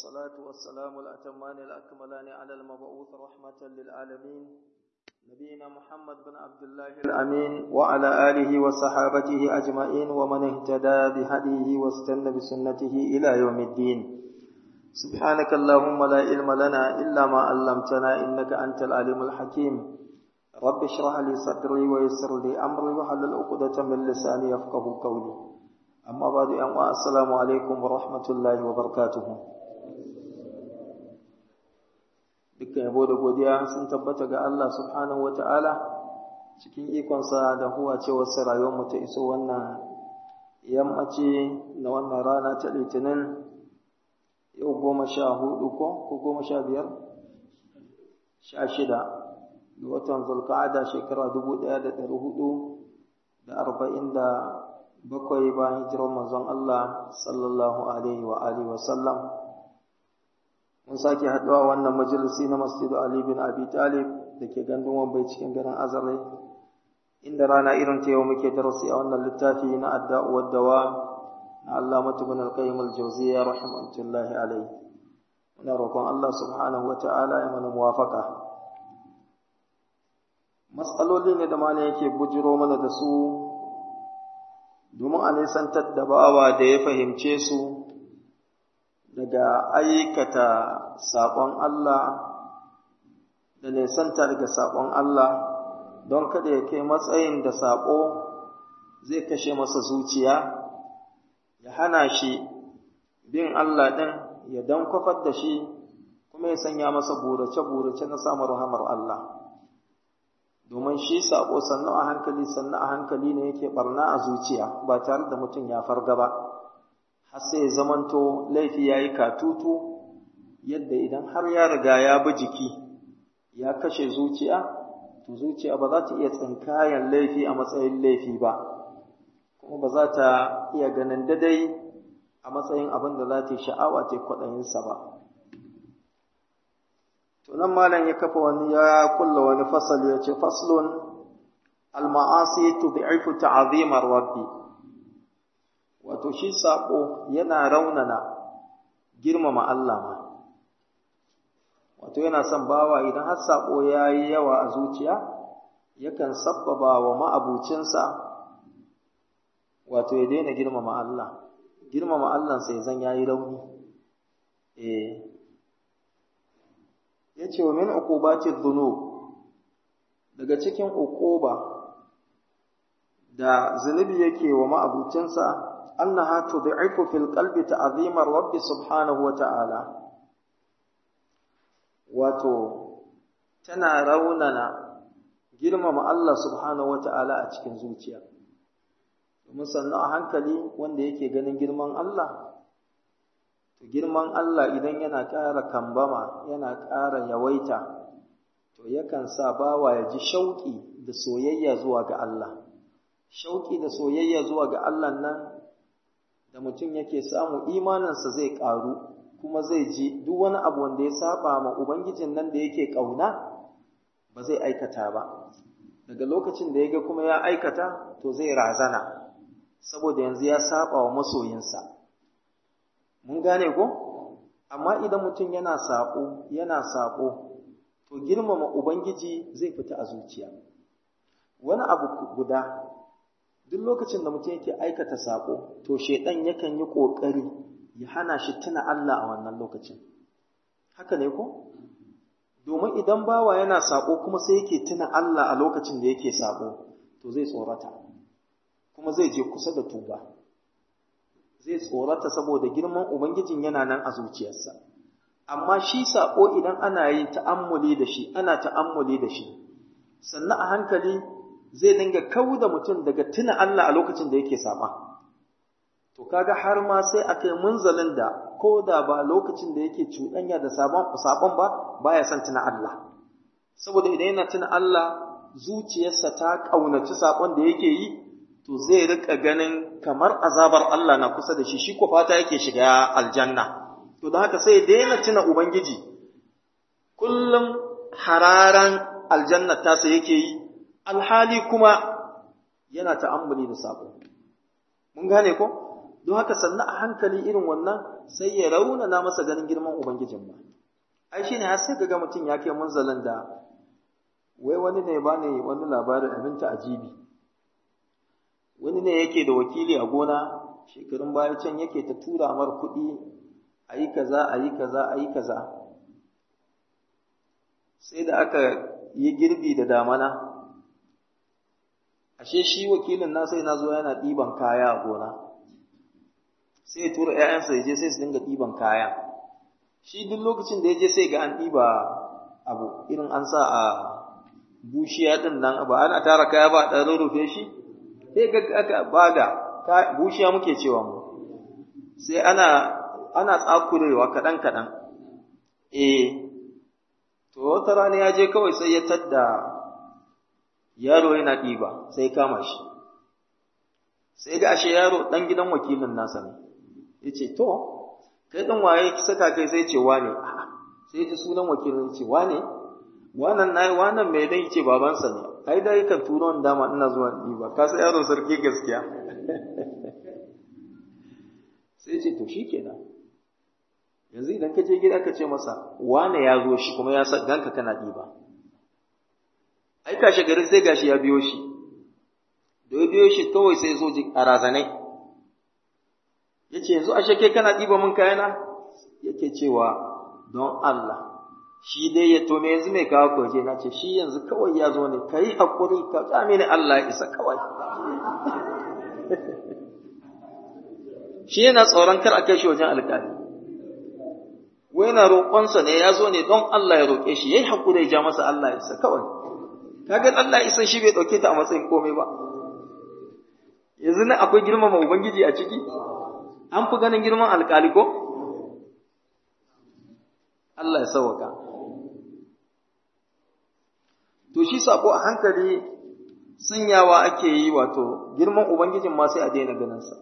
والصلاة والسلام الأتمان الأكملان على المبعوث رحمة للعالمين نبينا محمد بن عبد الله الأمين وعلى آله وصحابته أجمعين ومن اهتدى بهديه واستنى بسنته إلى يوم الدين سبحانك اللهم لا علم لنا إلا ما علمتنا إنك أنت العليم الحكيم رب اشرح لي صدري ويسر لي أمري وحلل عقدة من لساني يفقه قولي أما بعد أن السلام عليكم ورحمة الله وبركاته dukkan yabo da godiya sun tabbata ga Allah subhanahu wa ta'ala cikin ikonsa da huwa cewar rayuwarmu ta iso wannan yammaci na wannan rana ta litinin yau goma sha hudu ko ko goma sha biyar sha shida ga watan zulka'ada shekara dubu ɗaya da ɗari hudu da arba'in da bakwai bayan hijirar manzon Allah sallallahu alaihi wa alihi wa sallam mun sake haɗuwa wannan majalisi na masjidu Ali bin Abi Talib da ke gandun Wambai cikin garin Azare inda rana irin ta yau muke darasi a wannan littafi na adda'u wad dawa na Allah bin al-Qayyim al-Jawziyya rahmatullahi alayhi muna roƙon Allah subhanahu wa ta'ala ya mana muwafaqa matsaloli ne da mana yake bujiro mana da su domin a nisantar da bawa da ya fahimce su daga aikata saƙon Allah da nisanta daga saƙon Allah don kada ya kai matsayin da saƙo zai kashe masa zuciya ya hana shi bin Allah ɗin ya don kwafar da shi kuma ya sanya masa burace-burace na samun rahamar Allah domin shi saƙo sannu a hankali sannu a hankali ne yake ɓarna a zuciya ba tare da mutum ya farga ba. har sai ya zamanto laifi ya yi katutu yadda idan har ya riga ya bi jiki ya kashe zuciya to zuciya ba za ta iya tsinkayen laifi a matsayin laifi ba kuma ba za ta iya ganin dadai a matsayin abin da za ta yi sha'awa ta kwaɗayinsa ba to nan malam ya kafa wani ya kulla wani fasali ya ce faslun al-ma'asi tud'ifu ta'zimar rabbi wato shi saƙo yana raunana girmama Allah ma wato yana son bawa idan har saƙo ya yi yawa a zuciya yakan sabbaba wa ma'abucinsa wato ya daina girmama Allah girmama Allah sai zan ya yi rauni eh ya ce wa min uqubati dhunub daga cikin uquba da zunubi yake wa ma'abucinsa أنها تضعف في القلب تعظيم الرب سبحانه وتعالى wato tana raunana girmama Allah subhanahu wata'ala a cikin zuciya domin sannan a hankali wanda yake ganin girman Allah to girman Allah idan yana ƙara kambama yana ƙara yawaita to yakan sa bawa ya ji shauƙi da soyayya zuwa ga Allah shauƙi da soyayya zuwa ga Allah nan da mutum yake samu imaninsa zai ƙaru kuma zai ji duk wani abu wanda ya saba ma ubangijin nan da yake ƙauna ba zai aikata ba daga lokacin da ya ga kuma ya aikata to zai razana saboda yanzu ya saba wa masoyinsa mun gane ko amma idan mutum yana saƙo yana saƙo to girmama ubangiji zai fita a zuciya wani abu guda duk lokacin da mutum yake aikata saƙo to shaidan yakan yi ƙoƙari ya hana shi tuna Allah a wannan lokacin haka ne ko domin idan bawa yana saƙo kuma sai yake tuna Allah a lokacin da yake saƙo to zai tsorata kuma zai je kusa da tuba zai tsorata saboda girman ubangijin yana nan a zuciyarsa amma shi saƙo idan ana yin ta'ammuli da shi ana ta'ammuli da shi sannan a hankali zai dinga kawo da mutum daga tuna Allah a lokacin da yake saba. To kaga har ma sai a kai munzalin da ko da ba lokacin da yake cuɗanya da sabon ba baya son tuna Allah. Saboda idan yana tuna Allah zuciyarsa ta ƙaunaci sabon da yake yi to zai rika ganin kamar azabar Allah na kusa da shi shi ko fata yake shiga aljanna. To don haka sai daina tuna Ubangiji kullum hararan aljanna tasa yake yi alhali kuma yana ta'ammuli da sabo mun gane ko don haka sannan a hankali irin wannan sai ya raunana masa ganin girman ubangijin ba ai shine har sai kaga mutum ya kai munzalin da wai wani ne ba ne wani labarin abinta ajibi wani ne yake da wakili a gona shekarun baya can yake ta tura mar kuɗi a yi kaza a yi kaza a yi kaza sai da aka yi girbi da damana ashe shi wakilin na sai na zo yana ɗiban kaya a gona sai ya tura ‘ya'yansa ya je sai su dinga ɗiban kaya shi duk lokacin da ya je sai ga an ɗiba abu irin an sa a bushiya ɗin nan ba ana tara kaya ba a ɗan rufe shi sai ga aka baga bushiya muke cewa mu sai ana ana tsakurewa kaɗan kaɗan eh to wata rana ya je kawai sai ya tadda yaro yana ɗiba sai kama shi sai ga ashe yaro ɗan gidan wakilin nasa ne ya ce to kai ɗan waye saka kai sai ce wane sai ji sunan wakilin ce wane wannan na wannan mai dai ce babansa ne ai dai kan turo dama ina zuwa ɗiba ka sai yaro sarki gaskiya sai ce to shikenan yanzu idan ka je gida ka ce masa wane ya zo shi kuma ya sa ganka kana ɗiba ai kashe gari sai gashi ya biyo shi da ya biyo shi kawai sai zo a razanai ya ce yanzu ashe kai kana ɗiba min kayana yake cewa don Allah shi dai ya tome yanzu mai kawo kwaje na ce shi yanzu kawai ya zo ne ka yi haƙuri ka tsami ni Allah ya isa kawai shi yana tsoron kar a kai shi wajen alƙali wai na roƙonsa ne ya zo ne don Allah ya roƙe shi ya yi haƙuri ya ja masa Allah ya isa kawai kaga Allah ya isa shi bai ɗauke ta a matsayin komai ba yanzu nan akwai girmama ubangiji a ciki an fi ganin girman alƙali ko Allah ya sauwaka to shi sako a hankali sanyawa ake yi wato girman ubangijin ma sai a daina ganinsa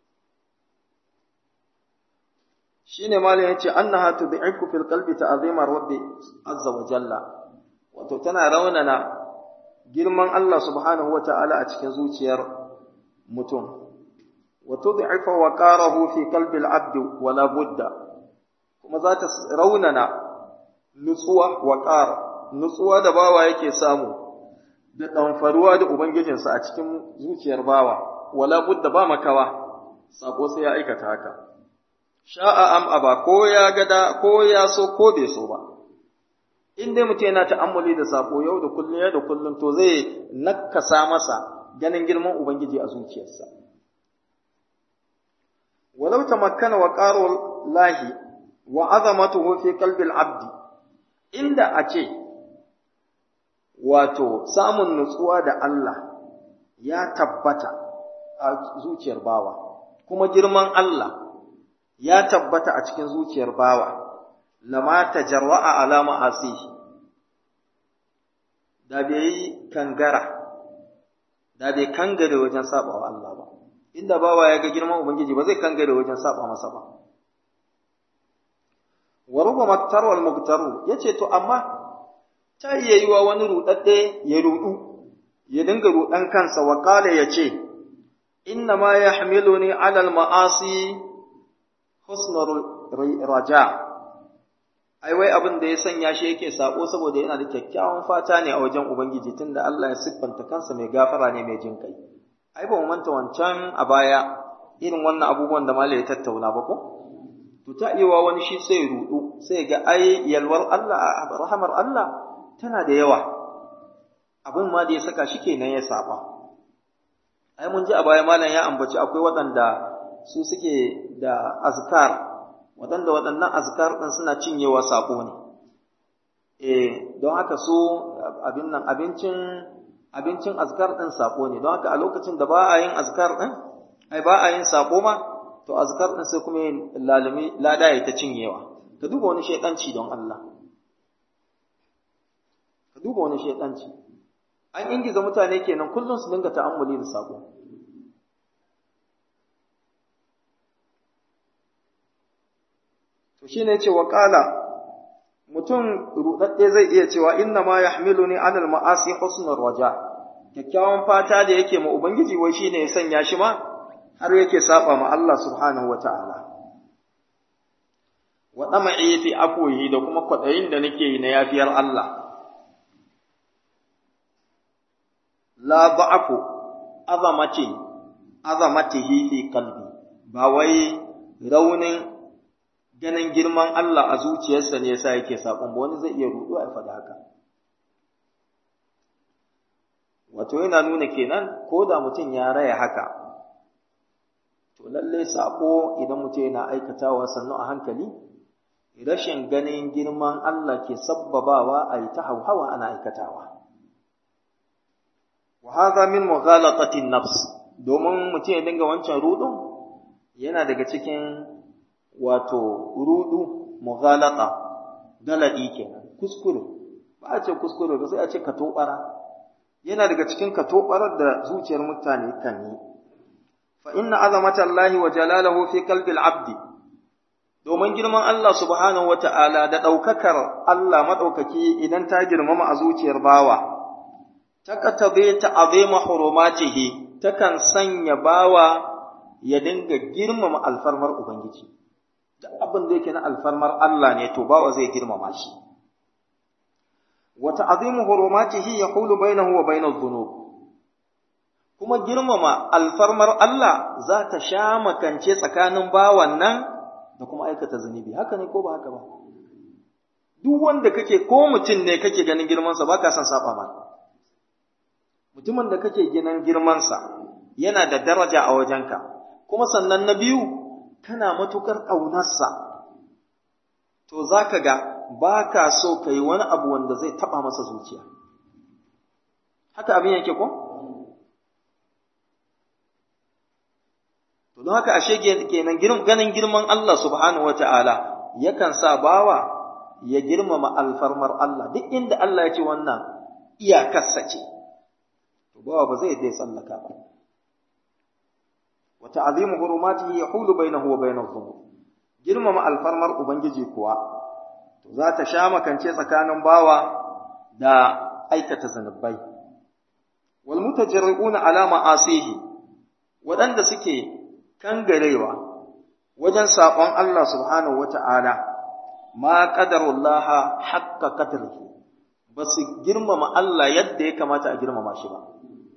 shine malam yace annaha tud'ifu fil qalbi ta'zima rabbi azza wa jalla wato tana raunana girman Allah subhanahu wa ta'ala a cikin zuciyar mutum wa tud'ifu waqarahu fi qalbi al-'abd wa la budda kuma za ta raunana nutsuwa waqar nutsuwa da bawa yake samu da ɗanfaruwa da ubangijinsa a cikin zuciyar bawa wala budda ba makawa sako sai ya aikata haka sha'a am aba ko ya gada ko ya so ko bai so ba in dai mutum yana ta'ammuli da sako yau da kullum yau da kullum to zai nakasa masa ganin girman ubangiji a zuciyarsa walau tamakkana wa qaru lahi wa azamatuhu fi qalbi al-abd inda a ce wato samun nutsuwa da Allah ya tabbata a zuciyar bawa kuma girman Allah ya tabbata a cikin zuciyar bawa lama tajarra'a ala ma'asihi da bai yi kangara da bai kangare wajen saba wa Allah ba inda bawa ya ga girman ubangiji ba zai kangare wajen saba masa ba wa rubama tarwal mugtaru yace to amma ta iya yiwa wani rudadde ya rudu ya dinga rudan kansa wa qala yace inna ma yahmiluni ala al ma'asi husnul raja ai wai abin da ya sanya shi yake sako saboda yana da kyakkyawan fata ne a wajen ubangiji tunda Allah ya siffanta kansa mai gafara ne mai jin kai ai ba mu manta wancan a baya irin wannan abubuwan da malai ya tattauna ba ko to ta iya wani shi sai rudu sai ga ai yalwar Allah rahamar Allah tana da yawa abin ma da ya saka shi kenan ya saba ai mun ji a baya malam ya ambaci akwai waɗanda su suke da azkar waɗanda waɗannan azkar ɗin suna cinyewa saƙo ne eh don haka su abin nan abincin abincin azkar ɗin saƙo ne don haka a lokacin da ba a yin azkar ɗin ai ba a yin saƙo ma to azkar ɗin sai kuma yin lalumi lada ya ta cinyewa ka duba wani shaidanci don Allah ka duba wani shaidanci an ingiza mutane kenan kullum su dinga ta'ammuli da saƙo to shine yace wa qala mutum rudadde zai iya cewa inna ma yahmiluni anil ma'asi husnul raja kyakkyawan fata da yake ma ubangiji wai shine ya sanya shi ma har yake saba ma Allah subhanahu wata'ala wa dama'i fi afwihi da kuma kwadayin da nake yi na yafiyar Allah la da'afu azamati azamatihi fi qalbi ba wai raunin ganin girman Allah a zuciyarsa ne yasa yake sabon ba wani zai iya rudu a faɗa haka wato yana nuna kenan ko da mutum ya raya haka to lalle sako idan mutum yana aikatawa sannu a hankali rashin ganin girman Allah ke sabbabawa a yi ta hauhawa ana aikatawa wa hadha min mughalatatin nafs domin mutum ya dinga wancan rudun yana daga cikin wato rudu mughalata galadi kenan kuskure ba a ce kuskure ba sai a ce katobara yana daga cikin katobarar da zuciyar mutane kan yi fa inna azamata Allah wa jalalahu fi qalbi al-abd domin girman Allah subhanahu wata'ala da daukakar Allah madaukaki idan ta girmama a zuciyar bawa takatabe ta azima hurumatihi takan sanya bawa ya dinga girmama alfarmar ubangiji duk abin da yake na alfarmar Allah ne to bawa zai girmama shi wa ta'zimu hurumatihi yaqulu bainahu wa bainadh dhunub kuma girmama alfarmar Allah za ta sha makance tsakanin bawan nan da kuma aikata zunubi haka ne ko ba haka ba duk wanda kake ko mutum ne kake ganin girmansa ba ka son saba ma mutumin da kake ginin girmansa yana da daraja a wajenka kuma sannan na biyu kana matukar ƙaunarsa to za ka ga ba ka so ka yi wani abu wanda zai taɓa masa zuciya haka abin yake ko? to don haka ashe kenan ganin girman Allah subhanahu wa ta'ala yakan sa bawa ya girmama alfarmar Allah duk inda Allah ya ce wannan iyakarsa ce to bawa ba zai dai tsallaka ba wa ta'zimu hurumatihi yahulu bainahu wa bainadh dhunub girmama alfarmar ubangiji kuwa to za ta sha makance tsakanin bawa da aikata zanubai wal mutajarri'una ala ma'asihi waɗanda suke kangarewa wajen saƙon Allah subhanahu wata'ala ma qadarullaha haqqa qadrihi ba su girmama Allah yadda ya kamata a girmama shi ba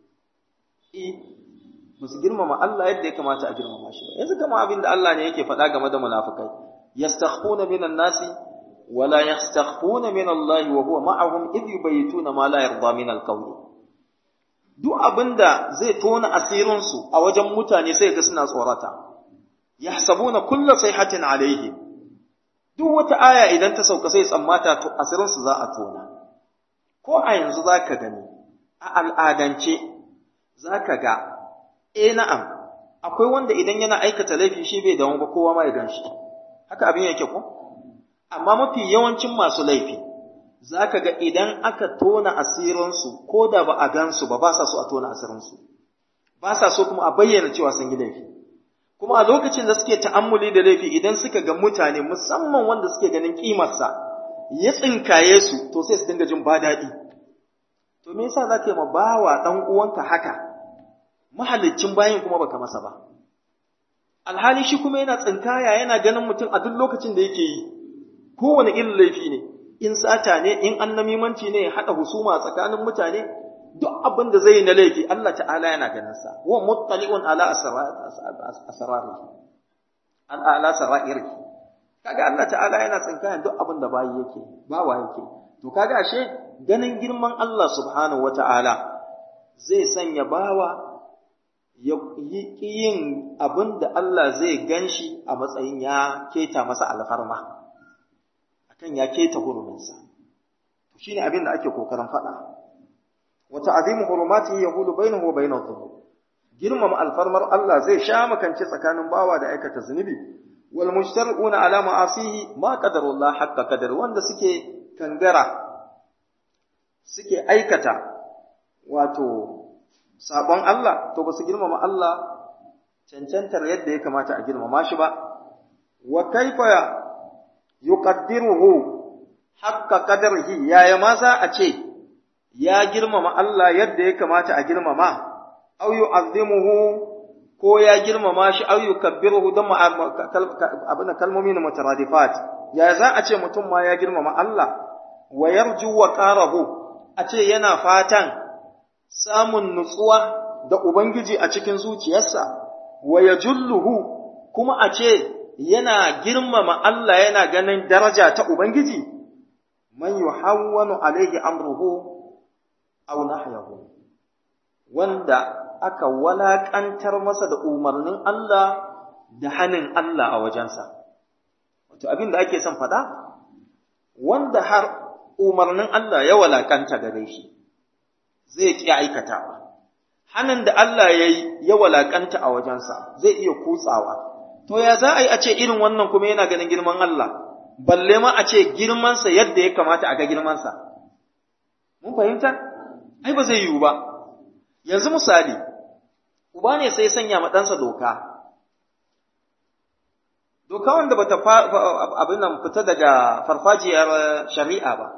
ba su girmama Allah yadda ya kamata a girmama shi ba yanzu kama abin da Allah ne yake faɗa game da munafikai yastakhfuna minan nasi wa la yastakhfuna min Allah wa huwa ma'ahum idh yubayituna ma la yarda min al-qawl duk abinda zai tona asirin su a wajen mutane sai ga suna tsorata yahsabuna kullu sayhatin alayhi duk wata aya idan ta sauka sai tsammata to asirin su za a tona ko a yanzu zaka gani a al'adance zaka ga eh na'am akwai wanda idan yana aikata laifi shi bai dawo ba kowa ma ya ganshi haka abin yake ko amma mafi yawancin masu laifi zaka ga idan aka tona asirinsu ko da ba a gansu ba ba sa so a tona asirinsu ba sa so kuma a bayyana cewa sun yi laifi kuma a lokacin da suke ta'ammuli da laifi idan suka ga mutane musamman wanda suke ganin kimarsa ya tsinkaye su to sai su dinga jin ba daɗi to me yasa zaka yi ma bawa dan uwanka haka mahallicin bayin kuma baka masa ba alhali shi kuma yana tsinkaya yana ganin mutum a duk lokacin da yake yi kowane irin laifi ne in sata ne in annamimanci ne haɗa husuma tsakanin mutane duk abin da zai yi na laifi Allah ta'ala yana ganin sa wa muttali'un ala asrari ala sara'iri kaga Allah ta'ala yana tsinkayan duk abin da bayi yake bawa yake to kaga ashe ganin girman Allah subhanahu wata'ala zai sanya bawa ya yi yin abin da Allah zai gan shi a matsayin ya keta masa alfarma, akan ya keta huruminsa. Shi ne abin da ake kokarin faɗa. Wata azimu hurumati ya hulu bai wa bai zunubi. Girmama alfarmar Allah zai sha makance tsakanin bawa da aikata zunubi. Wal mushtar'una ala ma'asihi ma qadarullah haqqa qadar wanda suke kangara suke aikata wato sabon Allah to ba su girmama Allah cancantar yadda ya kamata a girmama shi ba wa kaifa yuqaddiruhu haqqa qadarihi yaya ma za a ce ya girmama Allah yadda ya kamata a girmama aw yu'azzimuhu ko ya girmama shi au yukabbiruhu don abin kalmomi na mutaradifat ya za a ce mutum ma ya girmama Allah wa yarju wa qarahu a ce yana fatan samun nutsuwa da ubangiji a cikin zuciyarsa wa yajulluhu kuma a ce yana girmama Allah yana ganin daraja ta ubangiji man yuhawwanu alaihi amruhu aw nahyahu wanda aka walakantar masa da umarnin Allah da hanin Allah a wajensa wato abin da ake son faɗa wanda har umarnin Allah ya walakanta gare shi zai ƙi aikatawa hanin da Allah ya yi ya walakanta a wajensa zai iya kutsawa to ya za a yi a ce irin wannan kuma yana ganin girman Allah balle ma a ce girmansa yadda ya kamata a ga girmansa mun fahimta ai ba zai yiwu ba yanzu misali uba ne sai sanya ma ɗansa doka doka wanda bata abin nan fita daga farfajiyar shari'a ba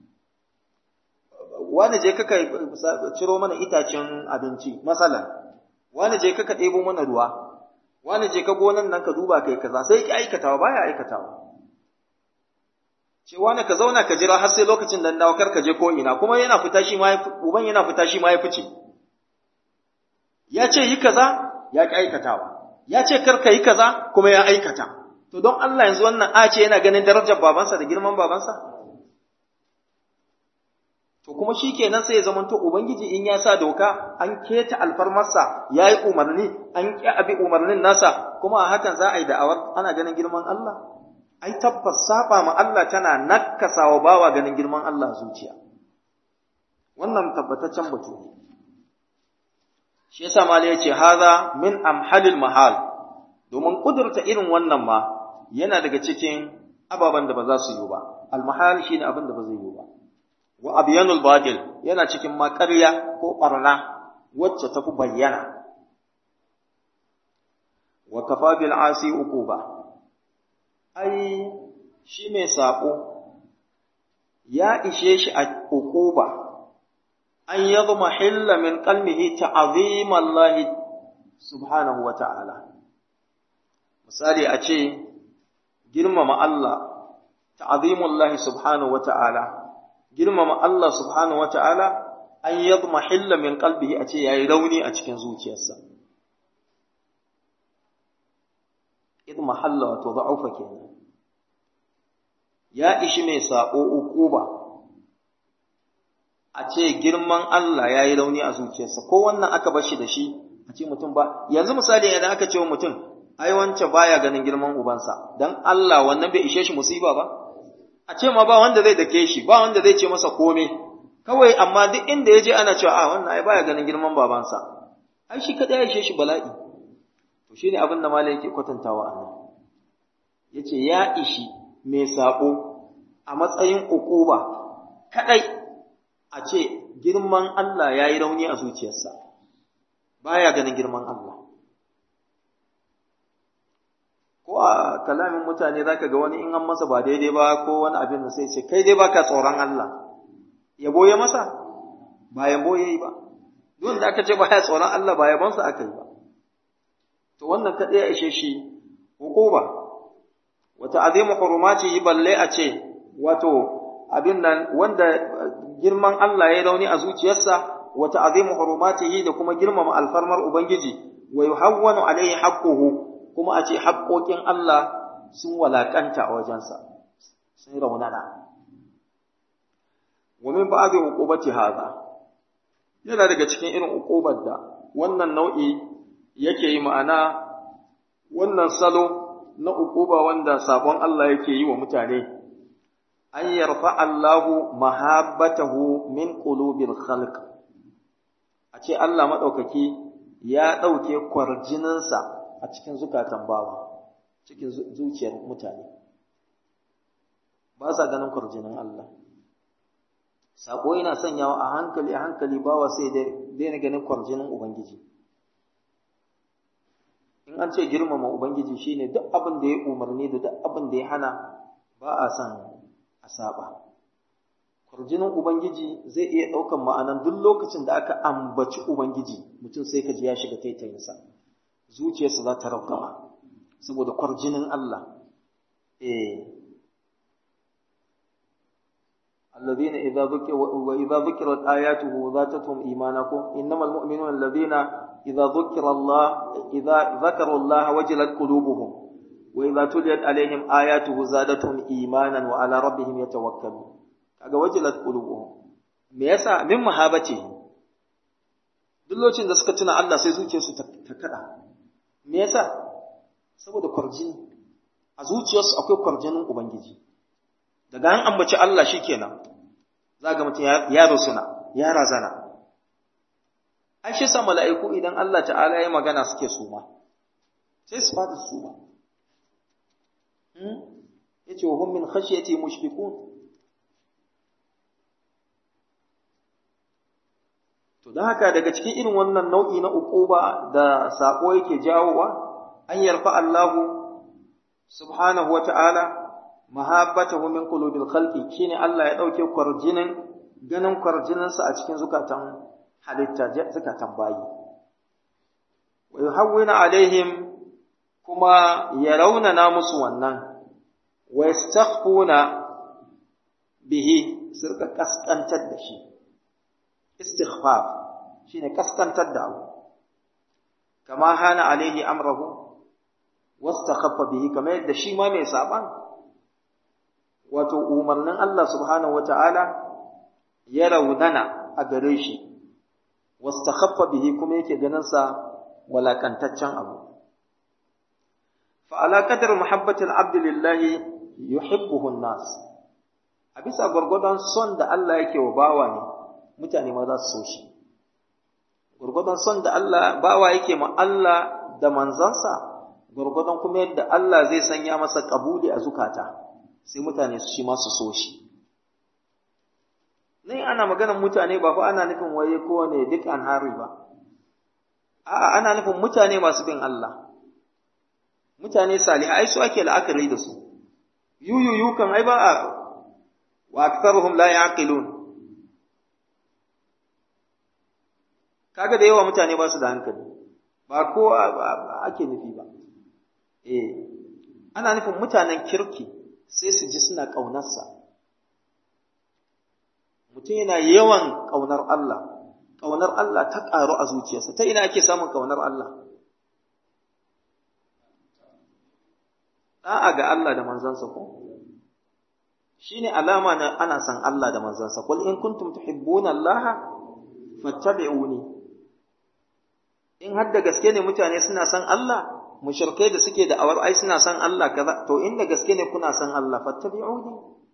wani je kaka ciro mana itacen abinci masalan wani je kaka ɗebo mana ruwa wani je ka gonan nan ka duba kai kaza sai ki aikatawa baya aikatawa ce wani ka zauna ka jira har sai lokacin da dawo kar ka je ko ina kuma yana fita shi ma uban yana fita shi ma ya fice ya ce yi kaza ya ki aikatawa ya ce kar ka yi kaza kuma ya aikata to don Allah yanzu wannan a ce yana ganin darajar babansa da girman babansa to kuma shi kenan sai ya zamanto ubangiji in ya sa doka an keta alfarmarsa ya yi umarni an ƙi abi umarnin nasa kuma a hakan za a yi da'awar ana ganin girman Allah ai tabbas saba ma Allah tana nakasa wa bawa ganin girman Allah zuciya wannan tabbataccen batu ne shi yasa mala yace haza min amhalil mahal domin kudurta irin wannan ma yana daga cikin ababen da ba za su yi ba al mahal shine abin da ba zai yi ba wa abyanul batil yana cikin ma ƙarya ko ɓarna wacce ta fi bayyana wa kafa bil asi uquba ai shi mai saƙo ya ishe shi a uquba an yadma hilla min qalbihi ta'zim Allah subhanahu wa ta'ala misali a ce girmama Allah ta'zim Allah subhanahu wa ta'ala girmama Allah subhanahu wa ta'ala an yadma hilla min qalbihi a ce yayi rauni a cikin zuciyarsa idma halla wato da'ufa kenan ya ishi mai sako uquba a ce girman Allah yayi rauni a zuciyarsa ko wannan aka bar shi da shi a ce mutum ba yanzu misali idan aka ce wa mutum ai wance baya ganin girman ubansa dan Allah wannan bai ishe shi musiba ba a ce ma ba wanda zai dake shi ba wanda zai ce masa kome kawai amma duk inda ya je ana cewa a wannan ai baya ganin girman babansa ai shi kadai ya ishe shi bala'i to shine abin da malai yake kwatantawa a nan yace ya ishi mai sabo a matsayin ukuba kadai a ce girman Allah yayi rauni a zuciyarsa baya ganin girman Allah ko a kalamin mutane zaka ga wani in an masa ba daidai ba ko wani abin da sai ce kai dai baka tsoron Allah yabo ya masa ba yabo yayi ba duk da aka ce baya tsoron Allah ba yabon sa aka yi ba to wannan kadai ya ishe shi hukuma wata azimu hurumati balle a ce wato abin nan wanda girman Allah ya rauni a zuciyarsa wata azimu hurumatihi da kuma girmama alfarmar ubangiji wa yuhawwanu alaihi haqquhu kuma a ce haƙoƙin Allah sun walaƙanta a wajensa, sun raunana. Wamin ba zai hukubaci haza, yana daga cikin irin hukubar da wannan nau'i yake yi ma'ana wannan salo na hukuba wanda sabon Allah yake yi wa mutane, an yarfa Allahu mahabbatahu min qulubil khalq a ce Allah maɗaukaki ya ɗauke kwarjininsa a cikin zukatan bawa cikin zuciyar mutane ba sa ganin kwarjinin Allah sako yana sanyawa a hankali a hankali bawa sai daina ganin kwarjinin ubangiji in an ce girmama ubangiji shine duk abin da ya umarni da duk abin da ya hana ba a son a saba kwarjinin ubangiji zai iya ɗaukan ma'anan duk lokacin da aka ambaci ubangiji mutum sai ka ji ya shiga taitayinsa zuciyarsa za ta raukawa saboda kwarjinin Allah eh الذين إذا ذكر وإذا ذكرت آياته ذاتهم إيمانكم إنما المؤمنون الذين إذا ذكر الله إذا ذكروا الله وجلت قلوبهم وإذا تليت عليهم آياته زادتهم إيمانا وعلى ربهم يتوكلون kaga wajilat qulubuhum me yasa min mahabati duk lokacin da suka tuna Allah sai zuciyarsu ta kada me yasa saboda kwarjini a zuciyarsu akwai kwarjinin ubangiji daga an ambaci Allah shikenan za ga mutum ya rusuna ya razana ai shi sa mala'iku idan Allah ta'ala ya magana suke suma sai su fada suma yace wa hum min khashyati mushfiqun to dan haka daga cikin irin wannan nau'i na uquba da sako yake jawowa an yarfa Allahu subhanahu wa ta'ala mahabbatahu min qulubil khalqi shine Allah ya dauke kwarjinin ganin kwarjininsa a cikin zukatan halitta zukatan bayi wa yuhawwina alaihim kuma ya raunana musu wannan wa yastakhfuna bihi sirka kaskantar da shi istighfar shine kaskantar da abu kama hana alaihi amrahu wastakhaffa bihi kamar yadda shi ma mai saban wato umarnin Allah subhanahu wata'ala ya raunana a gare shi wastakhaffa bihi kuma yake ganin sa walakantaccen abu fa ala qadar muhabbati al-abd lillahi yuhibbuhu an-nas a bisa gurgudan son da Allah yake wa bawa ne mutane ma za su so shi gurgudan son da Allah bawa yake ma Allah da manzansa gurgudan kuma yadda Allah zai sanya masa kabuli a zukata sai mutane su shi masu so shi. Nan ana maganar mutane ba fa ana nufin waye kowane duk an hari ba. A'a ana nufin mutane masu bin Allah. Mutane salihai ai su ake la'akari da su. Yuyuyu kan ai ba a wa aktharuhum la yaqilun. Kaga da yawa mutane ba su da hankali. Ba ko ake nufi ba. Eh. Ana nufin mutanen kirki. sai su ji suna ƙaunarsa. Mutum yana yawan ƙaunar Allah, ƙaunar Allah ta ƙaru a zuciyarsa, ta ina ake samun ƙaunar Allah? Ɗa'a ga Allah da manzansa ko? Shi ne alama na ana san Allah da manzansa, Qul in kuntum tuhibbuna Allah fattabi'uni. In har da gaske ne mutane suna san Allah, mushrikai da suke da awar ai suna san Allah kaza to inda gaske ne kuna san Allah fattabi'uni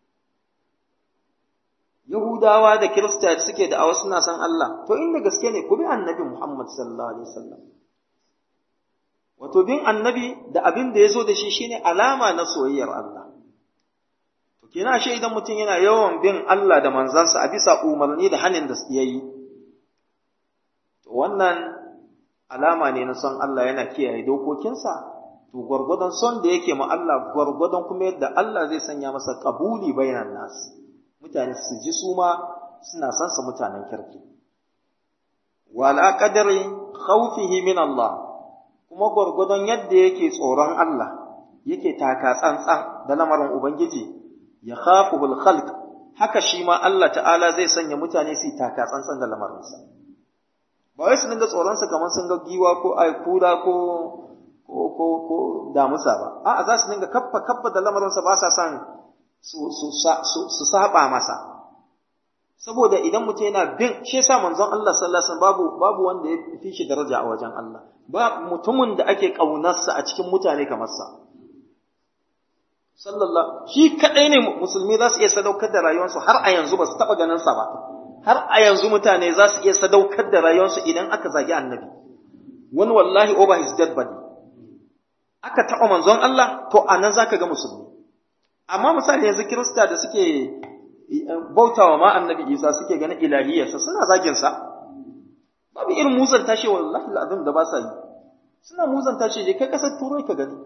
Yahudawa da Kirista da suke da awar suna san Allah to inda gaske ne ku bi Annabi Muhammad sallallahu alaihi wasallam wato bin Annabi da abin da yazo da shi shine alama na soyayyar Allah to kina shi idan mutum yana yawan bin Allah da manzansa a bisa umarni da hanin da yayi to wannan alama ne na son Allah yana kiyaye dokokinsa, to gwargwadon son da yake ma Allah gwargwadon kuma yadda Allah zai sanya masa kabuli bainan nas. Mutane su ji su ma suna son sa mutanen kirki. Wala qadari khawfihi min Allah kuma gwargwadon yadda yake tsoron Allah yake taka tsantsan da lamarin Ubangiji ya khafuhul khalq haka shi ma Allah ta'ala zai sanya mutane su taka tsantsan da lamarinsa. ba wai su dinga tsoronsa kamar sun ga giwa ko ai kura ko ko ko ko damusa ba a'a za su dinga kaffa kaffa da lamarinsa ba sa son su su su saba masa saboda idan mutum yana bin shi yasa manzon Allah sallallahu alaihi wasallam babu babu wanda ya fi shi daraja a wajen Allah ba mutumin da ake kaunarsa a cikin mutane kamar sa sallallahu shi kadai ne musulmi za su iya sadaukar da rayuwarsu har a yanzu ba su taba ganin sa ba har a yanzu mutane za su iya sadaukar da rayuwarsu idan aka zagi annabi wani wallahi over his dead body aka taɓa manzon Allah to a nan za ka ga musulmi amma misali yanzu kirista da suke bautawa ma annabi isa suke ganin ilahiyarsa suna zaginsa babu irin muzan tashi wallahi al'azim da ba sa yi suna muzan tashi je kai kasar turai ka gani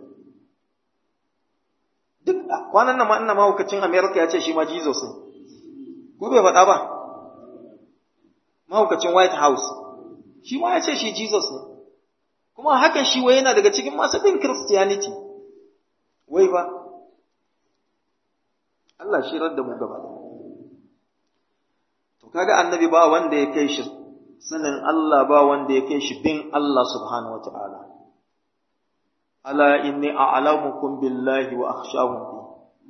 duk kwanan nan ma ina mahaukacin america ya ce shi ma jesus ne ko bai faɗa ba mahaukacin white house shi ma ya ce shi jesus ne kuma hakan shi wai yana daga cikin masu bin Christianity wai ba Allah shi da mu gaba da to kaga annabi ba wanda ya kai shi sanin Allah ba wanda ya kai shi bin Allah subhanahu wataala ala inni a'lamukum billahi wa akhshawum bi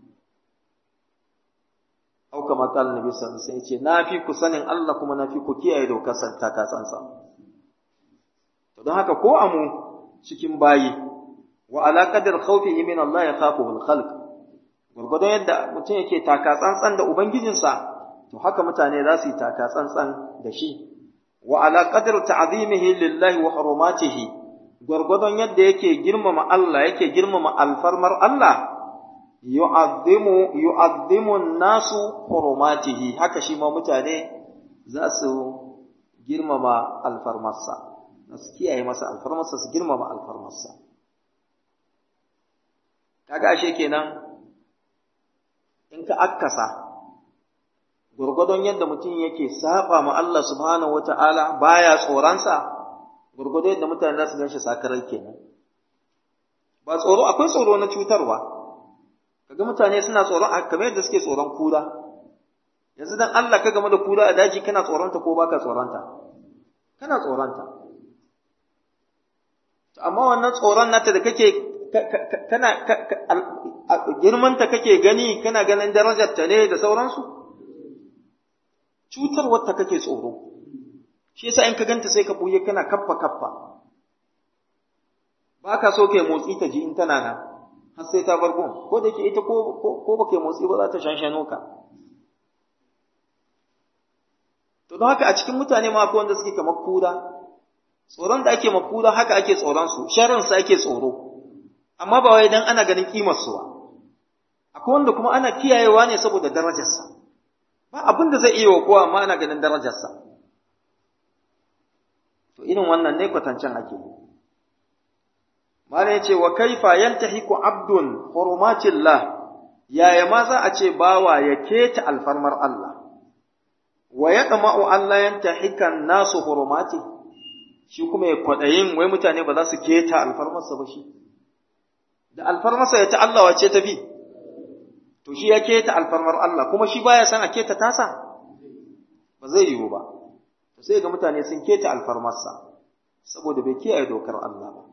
au kama kala nabi sallallahu alaihi wasallam yace na fi ku sanin Allah kuma na fi ku kiyaye dokar santa ka sansa to don haka ko amu cikin bayi wa ala qadar khawfihi min Allah ya khafuhu al-khalq gurgudun yadda mutum yake taka tsantsan da ubangijinsa to haka mutane za su yi taka tsantsan da shi wa ala qadar ta'zimihi lillahi wa hurumatihi gurgudun yadda yake girmama Allah yake girmama alfarmar Allah yu'azzimu yu'azzimu an-nasu hurumatihi haka shi ma mutane za su girmama alfarmarsa su kiyaye masa alfarmarsa su girmama alfarmarsa kaga ashe kenan in ka akkasa gurgudun yadda mutum yake saba ma Allah subhanahu wata'ala baya tsoronsa gurgudun yadda mutane za su gan shi sakarar kenan ba tsoro akwai tsoro na cutarwa kaga mutane suna tsoron kamar yadda suke tsoron kura yanzu dan Allah ka game da kura a daji kana tsoronta ko baka tsoronta kana tsoronta amma wannan tsoron nata da kake kana girmanta kake gani kana ganin darajarta ne da sauransu cutarwarta kake tsoro shi yasa in ka ganta sai ka buye kana kaffa kaffa ba ka so kai motsi ta ji in tana nan har sai ta bar gun ko da ke ita ko ko ba kai motsi ba za ta shanshano ka to don haka a cikin mutane ma akwai wanda suke kamar kura tsoron da ake makura haka ake tsoron su sharrin su ake tsoro amma ba wai dan ana ganin kimar su ba akwai wanda kuma ana kiyayewa ne saboda darajarsa ba abin da zai iya wa kowa amma ana ganin darajarsa to irin wannan ne kwatancen ake yi Malam ya ce wa kaifa yantahiku abdun hurumatillah yaya ma za a ce bawa ya keta alfarmar Allah wa yatma'u Allah yantahikan nasu hurumati shi kuma ya kwadayin wai mutane ba za su keta alfarmarsa ba shi da alfarmarsa ya ta Allah wace ta bi to shi ya keta alfarmar Allah kuma shi baya san a keta tasa ba zai yiwu ba to sai ga mutane sun keta alfarmarsa saboda bai kiyaye dokar Allah ba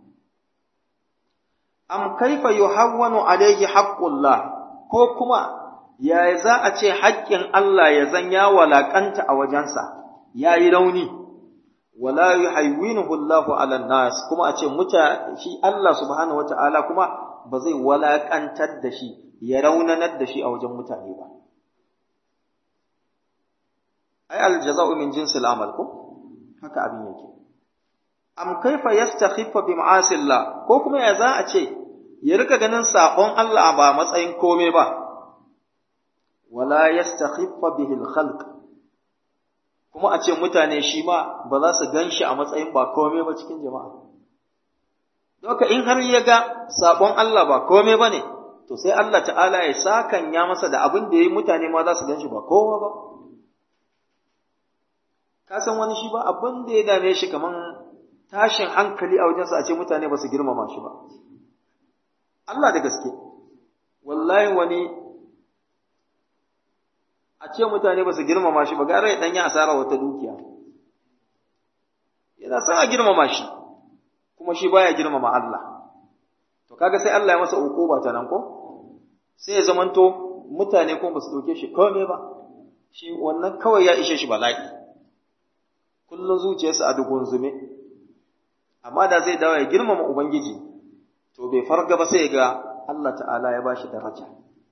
am kaifa yuhawwanu alayhi haqqullah ko kuma yaya za a ce haƙƙin Allah ya zan ya walakanta a wajensa yayi rauni wala yuhawwinuhu Allahu ala nas kuma a ce muta shi Allah subhanahu wataala kuma ba zai walakantar da shi ya raunanar da shi a wajen mutane ba ai aljaza'u min jinsil amal ko haka abin yake am kaifa yastakhiffa bi ma'asillah ko kuma ya za a ce ya rika ganin sabon Allah ba matsayin kome ba wala yastakhiffa bihi al-khalq kuma a ce mutane shi ma ba za su ganshi a matsayin ba kome ba cikin jama'a doka in har ya ga sabon Allah ba kome ba ne to sai Allah ta'ala ya sakan ya masa da abin da ya yi mutane ma za su ganshi ba kowa ba ka san wani shi ba abin da ya dame shi kaman tashin hankali a wajensa a ce mutane ba su girmama shi ba. Allah da gaske, wallahi wani a ce mutane ba su girmama shi ba gara ya ɗanyi asara wata dukiya. Yana son a girmama shi, kuma shi baya girmama Allah. To kaga sai Allah ya masa ba ta nan ko? Sai ya zamanto mutane kuma ba su ɗauke shi kome ba, shi wannan kawai ya ishe shi bala'i. Kullum zuciyarsa a dugun zume. amma da zai dawo ya girmama Ubangiji, to bai farga ba sai ga Allah ta'ala ya bashi daraja.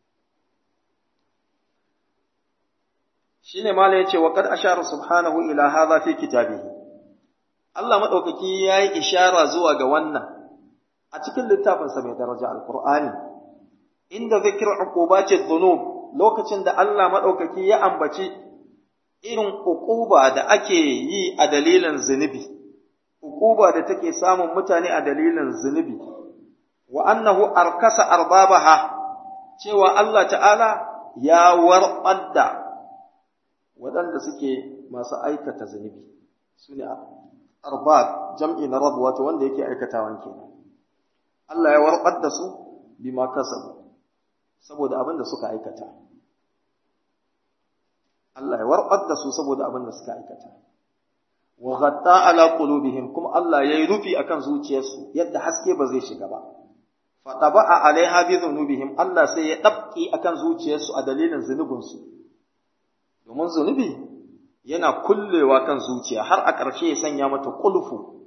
Shi ne Mala ya ce, wa kad ashara subhanahu ila hadha fi kitabihi. Allah maɗaukaki ya yi ishara zuwa ga wannan a cikin littafinsa mai daraja Alƙur'ani, inda zikir uqubati dhunub lokacin da Allah maɗaukaki ya ambaci irin uquba da ake yi a dalilin zunubi. hukuba da take samun mutane a dalilin zunubi wa annahu arkasa arbabaha cewa Allah ta'ala ya warɓar da waɗanda suke masu aikata zunubi su ne arbab jam'i na rabu wato wanda yake aikatawan kenan Allah ya warbar da su bima kasabu saboda abin da suka aikata Allah ya warbar da su saboda abin da suka aikata wa ghatta ala qulubihim kuma Allah yayi rufi akan zuciyarsu yadda haske ba zai shiga ba fa taba'a alaiha bi dhunubihim Allah sai ya dabki akan zuciyarsu a dalilin zunubinsu domin zunubi yana kullewa kan zuciya har a ƙarshe ya sanya mata kulfu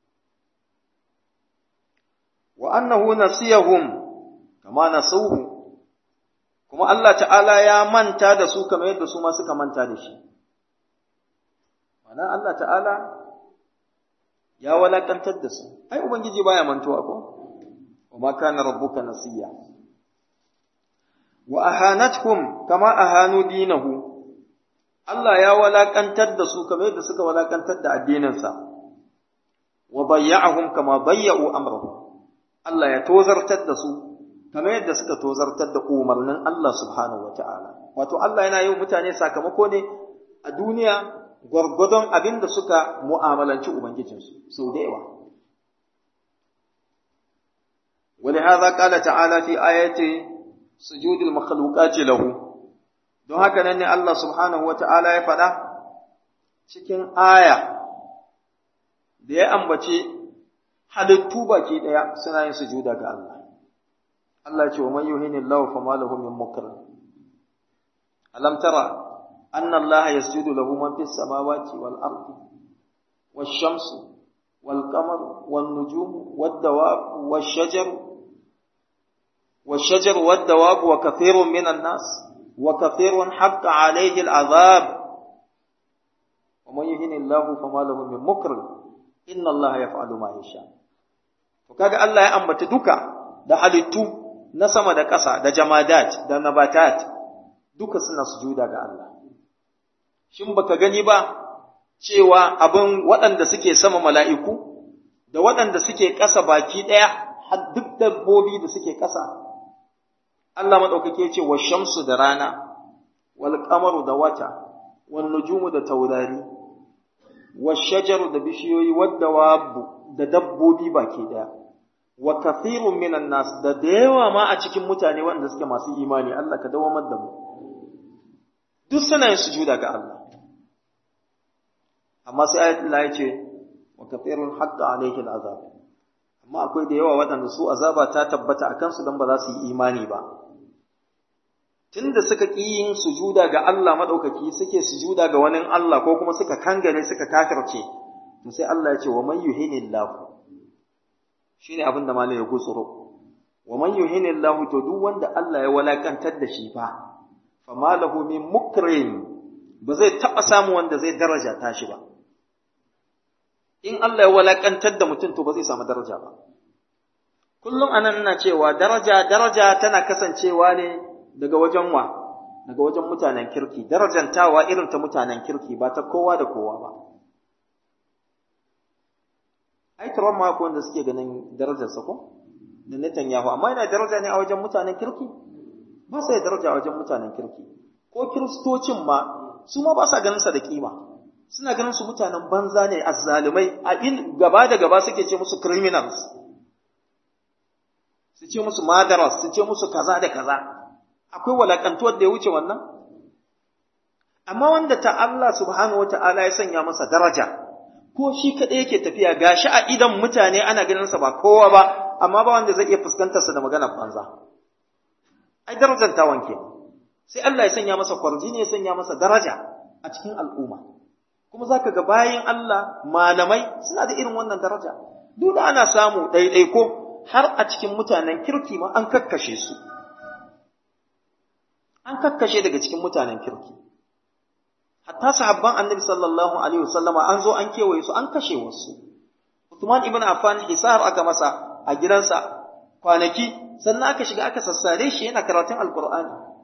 wa annahu nasiyahum kama nasuhu kuma Allah ta'ala ya manta da su kamar yadda su ma suka manta da shi ma'ana Allah ta'ala ya walakantar da su ai ubangiji baya mantuwa ko wa ma kana rabbuka nasiya wa ahanatuhum kama ahanu dinahu Allah ya walakantar da su kamar yadda suka walakantar da addininsa wa bayya'ahum kama bayya'u amrahu Allah ya tozartar da su kamar yadda suka tozartar da umarnin Allah subhanahu wata'ala wato Allah yana yi mutane sakamako ne a duniya gwargwadon abin da suka mu'amalanci ubangijinsu sau da yawa ولهذا قال تعالى في آية سجود المخلوقات له don haka nan ne Allah subhanahu wata'ala ya faɗa cikin aya da ya ambace halittu baki ɗaya suna yin sujuda ga Allah. Allah ce wa man yuhini Allah fa malahu min mukrim. Alam tara anna Allah yasjudu lahu man fis samawati wal ardi wash shamsu wal qamaru wan nujumu wad dawab wash shajaru wash shajaru wad dawab wa kathirun minan nas وكثير حق عليه العذاب ومن يهن الله فما له من مكرم إن الله يفعل ما يشاء kaga Allah ya ambata duka da halittu na sama da ƙasa da jamadat da nabatat duka suna sujuda ga Allah shin baka gani ba cewa abin waɗanda suke sama mala'iku da waɗanda suke ƙasa baki ɗaya har duk dabbobi da suke ƙasa Allah maɗaukake ce wa shamsu da rana, wal ƙamaru da wata, wal nujumu da taurari, wa shajaru da bishiyoyi wadda wabu da dabbobi baki ɗaya, wa kathirun minan nas da da yawa ma a cikin mutane wanda suke masu imani Allah ka dawamar da mu. Duk suna yin sujuda ga Allah. Amma sai ayat Allah ya ce, wa kathirun haqqa alayhi al-azab. Amma akwai da yawa waɗanda su azaba ta tabbata a kansu don ba za su yi imani ba. tunda suka ƙi yin sujuda ga Allah maɗaukaki suke sujuda ga wani Allah ko kuma suka kangare suka kafirce to sai Allah ya ce wa man yuhinillahu shine abin da malai ya gutsuro wa man yuhinillahu to duk wanda Allah ya walakantar da shi fa fama lahu min mukrim ba zai taɓa samu wanda zai daraja ta shi ba in Allah ya walakantar da mutum to ba zai samu daraja ba kullum anan ina cewa daraja daraja tana kasancewa ne daga wajen wa daga wajen mutanen kirki darajantawa irin ta mutanen kirki ba ta kowa da kowa ba ai Trump ma ko wanda suke ganin darajarsa ko da Netanyahu amma yana daraja ne a wajen mutanen kirki ba sai daraja a wajen mutanen kirki ko kiristocin ma su ma ba sa ganin sa da kima suna ganin su mutanen banza ne azzalumai a in gaba da gaba suke ce musu criminals su ce musu madaras su ce musu kaza da kaza akwai walakantuwar da ya wuce wannan amma wanda ta Allah subhanahu wata'ala ya sanya masa daraja ko shi kaɗai yake tafiya gashi a idan mutane ana ganin sa ba kowa ba amma ba wanda zai iya fuskantar sa da maganar banza ai darajar ta wanke sai Allah ya sanya masa kwarjini ya sanya masa daraja a cikin al'umma kuma zaka ga bayin Allah malamai suna da irin wannan daraja duk da ana samu ɗaiɗaiko har a cikin mutanen kirki ma an kakkashe su an kakkashe daga cikin mutanen kirki hatta sahabban annabi sallallahu alaihi wasallama an zo an kewaye su an kashe wasu Uthman ibn Affan hisar aka masa a gidansa kwanaki sannan aka shiga aka sassare shi yana karatun alqur'ani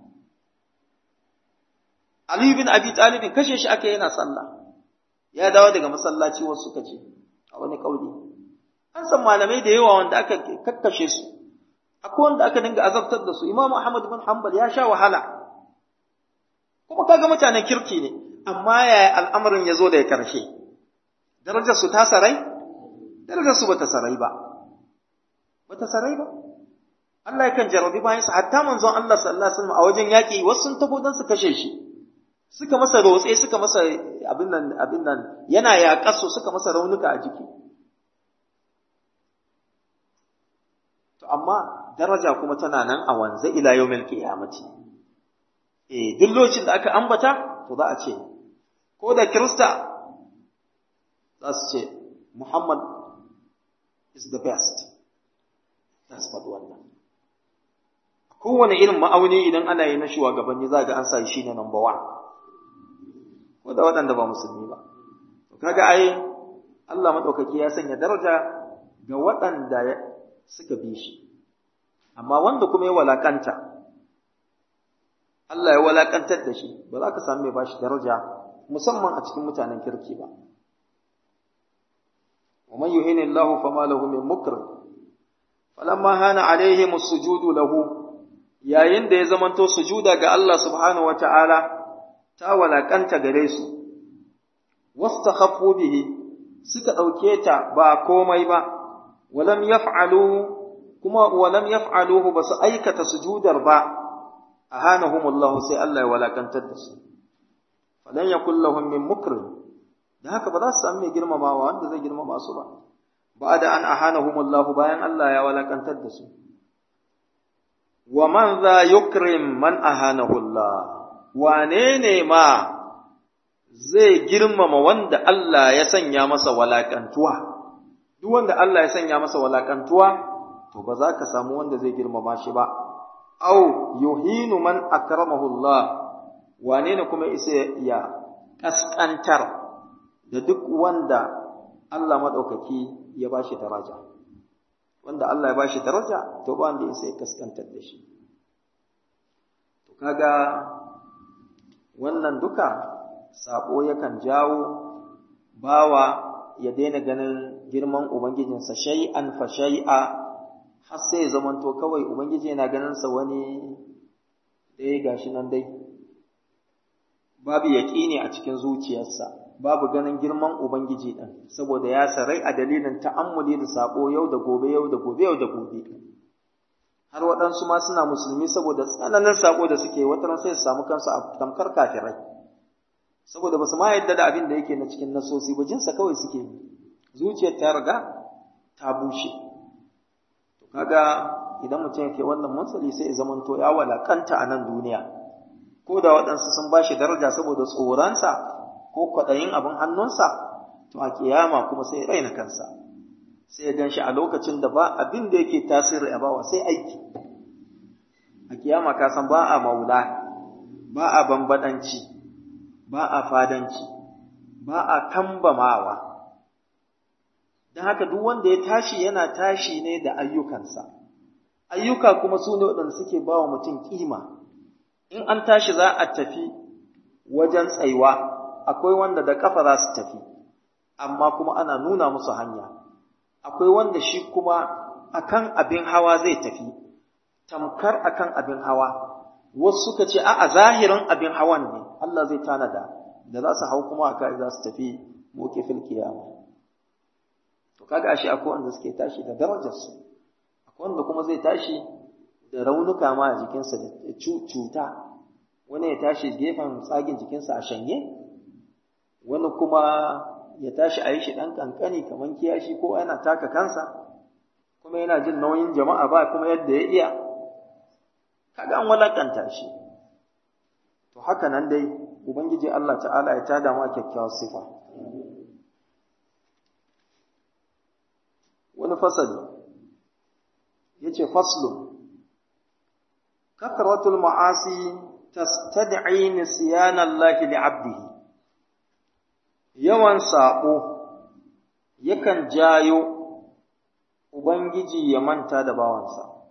Ali bin Abi Talib kashe shi aka yana sallah ya dawo daga masallaci wasu suka ce a wani kauli an san malamai da yawa wanda aka kakkashe su akwai wanda aka dinga azabtar da su Imam Ahmad bin Hanbal ya sha wahala kuma kaga mutanen kirki ne amma yaya al'amarin ya zo da ya karshe darajar su ta sarai darajar su bata sarai ba bata sarai ba Allah yakan jarabi bayan sa hatta manzon Allah sallallahu alaihi wasallam a wajen yaki wasu sun tabo dan su kashe shi suka masa rotse suka masa abin nan abin nan yana yaƙasu suka masa raunuka a jiki to amma daraja kuma tana nan a wanzu ila yawmil qiyamati eh duk lokacin da aka ambata to za a ce ko da kirista za su ce Muhammad is the best za su faɗi wannan kowane irin ma'auni idan ana yi na shugabanni za ga an sa shi ne number one ko da waɗanda ba musulmi ba to kaga ai Allah madaukaki ya sanya daraja ga waɗanda suka bi shi amma wanda kuma ya walakanta Allah ya walakantar da shi ba za ka samu mai bashi daraja musamman a cikin mutanen kirki ba ومن يهن الله فما له من مكرم فلما هان عليهم السجود له yayin da ya zamanto sujuda ga Allah subhanahu wataala ta walakanta gare su wastakhaffu bihi suka dauke ta ba komai ba walam yaf'alu kuma walam yaf'aluhu basu aikata sujudar ba ahanahumullahu sai Allah ya walakantar da su falan yakul lahum min mukrim da haka ba za su sami mai girmamawa wanda zai girmama su ba ba'da an ahanahumullahu bayan Allah ya walakantar da su wa man za yukrim man ahanahullah wane ne ma zai girmama wanda Allah ya sanya masa walakantuwa duk wanda Allah ya sanya masa walakantuwa to ba za ka samu wanda zai girmama shi ba au yuhinu man akramahullah wane ne kuma isa ya kaskantar da duk wanda Allah maɗaukaki ya ba shi daraja wanda Allah ya ba shi daraja to ba wanda isa ya kaskantar da shi to kaga wannan duka sabo yakan jawo bawa ya daina ganin girman ubangijinsa shay'an fa shay'a har sai zamanto kawai ubangiji yana ganin sa wani dai gashi nan dai babu yaƙini a cikin zuciyarsa babu ganin girman ubangiji din saboda ya sarai a dalilin ta'ammuli da sabo yau da gobe yau da gobe yau da gobe har waɗansu ma suna musulmi saboda tsananin sabo da suke wata sai su samu kansu a tamkar kafirai saboda ba su ma yadda da abin da yake na cikin nasosi ba jinsa kawai suke yi zuciyar ta riga ta bushe to kaga idan mutum yake wannan matsali sai ya zamanto ya walakanta a nan duniya ko da waɗansu sun ba shi daraja saboda tsoronsa ko kwaɗayin abin hannunsa to a kiyama kuma sai ya raina kansa sai ya ganshi a lokacin da ba abin da yake tasiri a bawa sai aiki a kiyama ka san ba a maula ba a bambadanci ba a fadanci ba a kambamawa don haka duk wanda ya tashi yana tashi ne da ayyukansa ayyuka kuma su ne waɗanda suke ba wa mutum ƙima in an tashi za a tafi wajen tsaiwa akwai wanda da ƙafa za su tafi amma kuma ana nuna musu hanya akwai wanda shi kuma akan abin hawa zai tafi tamkar akan abin hawa wasu suka ce a zahirin abin hawan ne Allah zai tanada da za su hau kuma aka za su tafi moke fil kiyama to kaga ashe akwai wanda suke tashi da darajar su akwai wanda kuma zai tashi da raunuka ma a jikinsa da cuta wani ya tashi gefen tsagin jikinsa a shanye wani kuma ya tashi a yi shi ɗan ƙanƙani kamar kiyashi ko yana taka kansa kuma yana jin nauyin jama'a ba kuma yadda ya iya kaga an walakanta shi to haka nan dai ubangiji Allah ta'ala ya tada ma kyakkyawar sifa wani fasali yace faslun kathratul ma'asi tastad'i nisyan Allah li'abdihi yawan sabo yakan jayo ubangiji ya manta da bawansa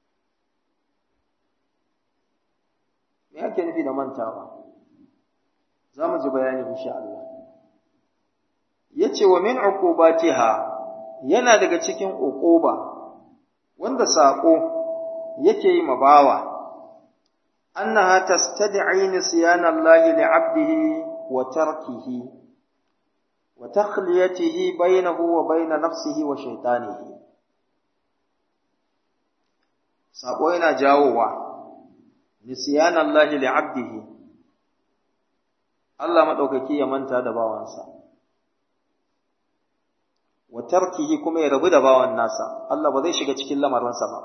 me ake nufi da mantawa za mu ji bayani insha Allah yace wa min uqubatiha yana daga cikin uquba wanda sako yake yi mabawa annaha tastad'i nisyan Allah li'abdihi wa tarkihi wa takhliyatihi bainahu wa bain nafsihi wa shaytanihi sabo yana jawowa nisyanallahi li'abdihi Allah madaukaki ya manta da bawansa wa tarkihi kuma ya rabu da bawan nasa Allah ba zai shiga cikin lamarinsa ba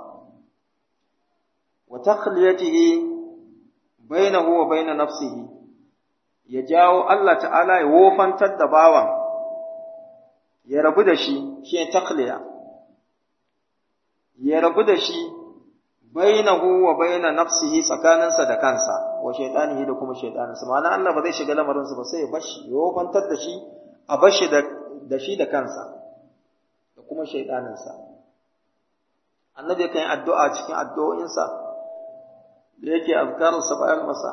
wa takhliyatihi bainahu wa bain nafsihi ya jawo Allah ta'ala ya wofantar da bawan ya rabu da shi shi takhliya ya rabu da shi bainahu wa baina nafsihi tsakaninsa da kansa wa shaytanihi da kuma shaytaninsa ma'ana Allah ba zai shiga lamarinsa ba sai ya bashi ya wofantar da shi a bashi da da shi da kansa da kuma shaytaninsa annabi kan yi addu'a cikin addu'o'insa da yake azkararsa bayan masa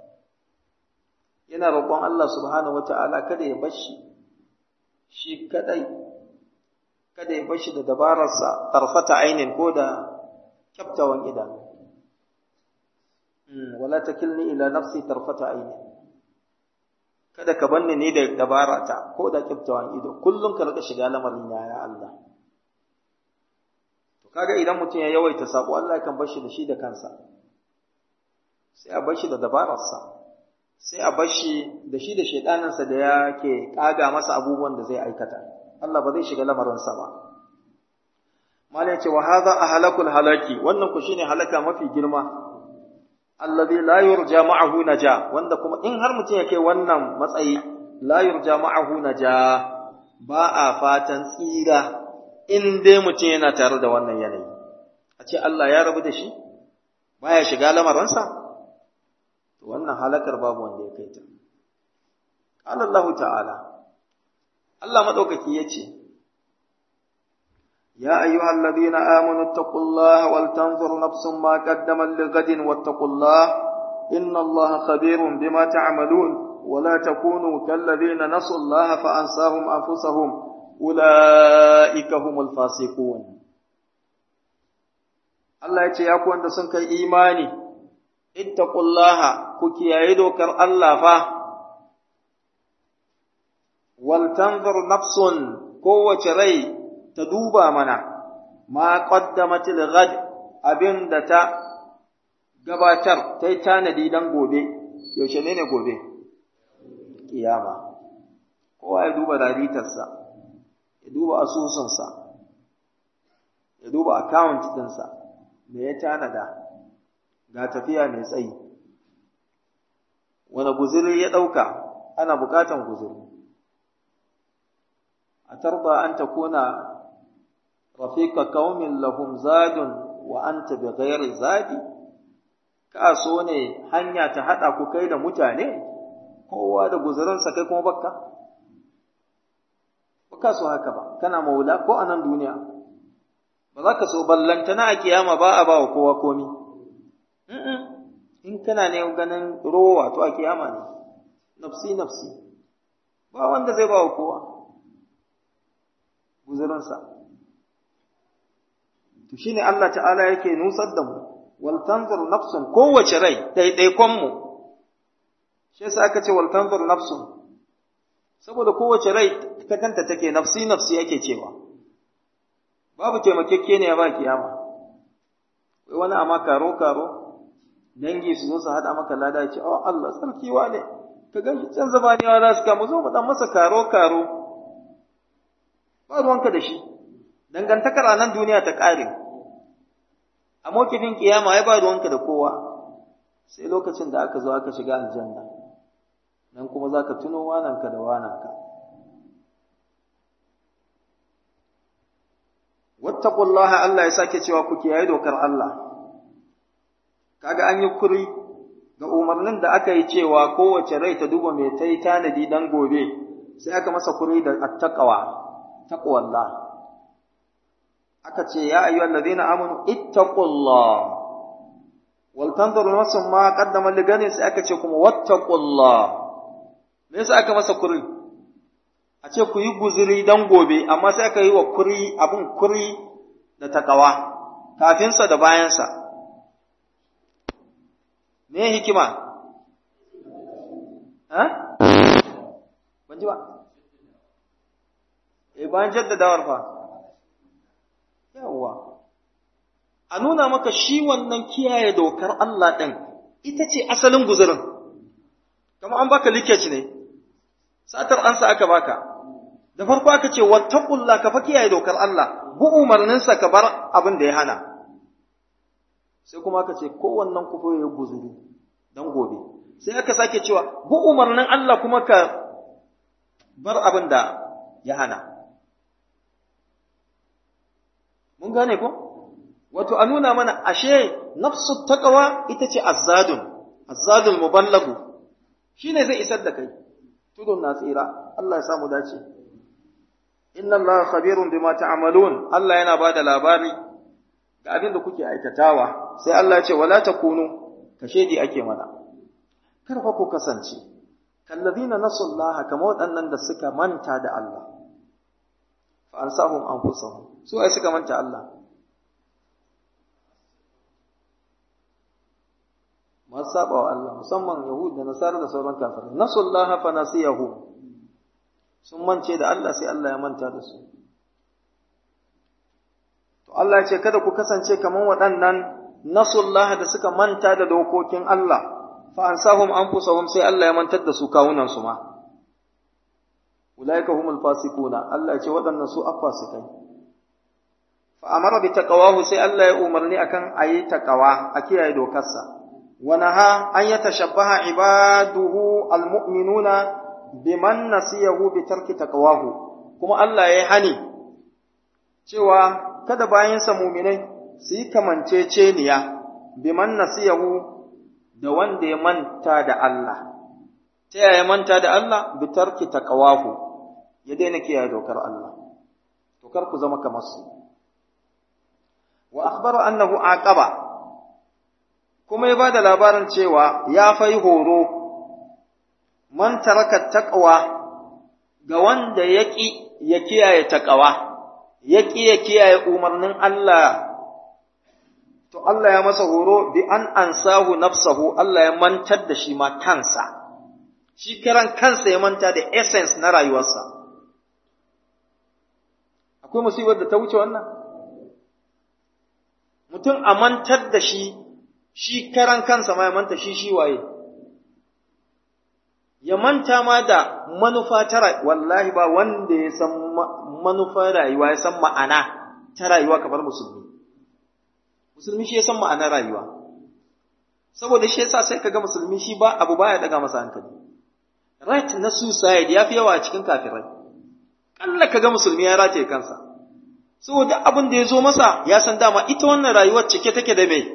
yana roƙon Allah subhanahu wata'ala kada ya bashi shi kadai kada ya bashi da dabararsa tarfata ainin ko da kyaftawan idanu wala takilni ila nafsi tarfata ainin kada ka banni ni da dabarata ko da kyaftawan ido kullum ka rika shiga lamarin ya ya Allah to kaga idan mutum ya yawaita sako Allah kan bashi da shi da kansa sai a bashi da dabararsa sai a bashi da shi da shaidaninsa da yake kaga masa abubuwan da zai aikata Allah ba zai shiga lamarinsa ba mala yace wa hadha ahlakul halaki wannan ku shine halaka mafi girma alladhi la yurja ma'ahu naja wanda kuma in har mutum yake wannan matsayi la yurja ma'ahu naja ba a fatan tsira in dai mutum yana tare da wannan yanayi a ce Allah ya rabu da shi baya shiga lamarinsa wannan halakar babu wanda ya kai ta. Allah ta'ala, Allah maɗaukaki ya ce, Ya ayyuhal ladina amanu taqullaha wal tanzur nafsun ma qaddamat lighadin wattaqullah inna Allaha khabirun bima ta'malun wa la takunu kal ladina nasu Allah fa ansahum anfusahum ulaika humul fasiqun Allah ya ce ya ku wanda sun kai imani ittaqullaha ku kiyaye dokar Allah fa wal tanzur nafsun kowace rai ta duba mana ma qaddamat ghad abinda ta gabatar ta yi tanadi dan gobe yaushe ne ne gobe kiyama kowa ya duba raritarsa ya duba asusunsa ya duba account ɗinsa me ya tanada ga tafiya mai tsayi wani guzuri ya ɗauka ana buƙatan guzuri a tarba an ta kuna rafika kaumin lahum zadun wa anta bi ghairi zadi ka so ne hanya ta haɗa ku kai da mutane kowa da guzurinsa kai kuma bakka baka so haka ba kana maula ko a nan duniya ba za ka so ballantana a kiyama ba a ba wa kowa komi in kana ne ganin rowa to a kiyama ne nafsi nafsi ba wanda zai ba wa kowa guzurinsa to shine Allah ta'ala yake nusar da mu wal tanzur nafsun kowace rai ɗaiɗaikon mu shi yasa aka ce wal tanzur nafsun saboda kowace rai ta kanta take nafsi nafsi yake cewa babu taimakekeniya ba kiyama wai wani amma karo karo dangi su zo su haɗa maka lada ya ce oh Allah sarki ne ka gan shi can zabaniya za su kama zo mu dan masa karo karo ba ruwanka da shi dangantakar a nan duniya ta ƙare a mokifin kiyama ya ba ruwanka da kowa sai lokacin da aka zo aka shiga aljanna nan kuma za ka tuno wananka da wananka wattaqullaha Allah ya sake cewa ku kiyaye dokar Allah kaga an yi kuri ga umarnin da aka yi cewa kowace rai ta duba mai ta yi tanadi dan gobe sai aka masa kuri da attaqwa taqwallah aka ce ya ayyuhal ladina amanu ittaqullah wal tanzur nafsun ma qaddama ligani sai aka ce kuma wattaqullah me yasa aka masa kuri a ce ku yi guzuri dan gobe amma sai aka yi wa kuri abun kuri da takawa kafinsa da bayansa me hikima ha ban ji ba eh bayan jaddadawar fa yawa a nuna maka shi wannan kiyaye dokar Allah ɗin ita ce asalin guzurin kamar an baka likeji ne satar ansa aka baka da farko aka ce wattaqullah ka fa kiyaye dokar Allah bu umarninsa ka bar abin da ya hana sai kuma aka ce kowannen ku fa ya guzuri dan gobe sai aka sake cewa bu umarnin Allah kuma ka bar abin da ya hana mun gane ko wato a nuna mana ashe nafsu taqwa ita ce azzadun azzadul muballagu shine zai isar da kai tudun na tsira Allah ya samu dace inna Allah khabirun bima ta'malun Allah yana bada labari ga abin da kuke aikatawa sai Allah ya ce wala takunu kashedi ake mana kar fa ku kasance kallazina nasullaha kamar waɗannan da suka manta da Allah fa ansahum anfusahum su ai suka manta Allah masu saba wa Allah musamman Yahud da Nasara da sauran kafirai nasullaha fa nasiyahu sun mance da Allah sai Allah ya manta da su to Allah ya ce kada ku kasance kaman waɗannan nasullaha da suka manta da dokokin Allah fa ansahum anfusahum sai Allah ya mantar da su kawunan su ma ulaika humul fasiquna Allah ya ce waɗannan su afasikai fa amara bi taqwahu sai Allah ya umarni akan ayi taqwa a kiyaye dokarsa ونهى أن يتشبه عباده المؤمنون بمن نسيه بترك تقواه كما الله يهني cewa kada bayansa muminai su yi kamanceceniya biman nasiyahu da wanda ya manta da Allah ta yaya manta da Allah bi tarki taqwahu ya daina kiyaye dokar Allah to kar ku zama kamar su wa akhbara annahu aqaba kuma ya ba da labarin cewa ya fai horo man taraka taqwa ga wanda yaki ya kiyaye taqwa yaki ya kiyaye umarnin Allah to Allah ya masa horo bi an ansahu nafsahu Allah ya mantar da shi ma kansa shi karan kansa ya manta da essence na rayuwarsa akwai musibar da ta wuce wannan mutum a mantar da shi shi karan kansa ma ya manta shi shi waye ya manta ma da manufa ta wallahi ba wanda ya san manufa rayuwa ya san ma'ana ta rayuwa kamar musulmi musulmi shi ya san ma'anar rayuwa saboda shi yasa sai kaga musulmi shi ba abu baya daga masa hankali right na suicide ya fi yawa a cikin kafirai kalla kaga musulmi ya rataye kansa saboda abin da ya zo masa ya san dama ita wannan rayuwar cike take da mai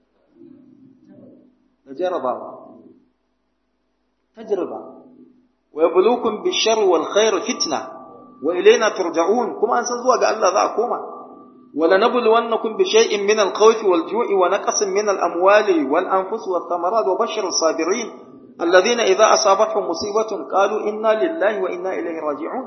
da jarabawa tajriba wa yabluukum bishar wal khair fitna wa ilayna turja'un kuma an san zuwa ga Allah za a koma wala nabluwannakum bi shay'in min al khawfi wal ju'i wa naqsin min al amwali wal anfus wath thamarat wa bashir as sabirin alladhina idha asabatuhum musibatun qalu inna lillahi wa inna ilayhi raji'un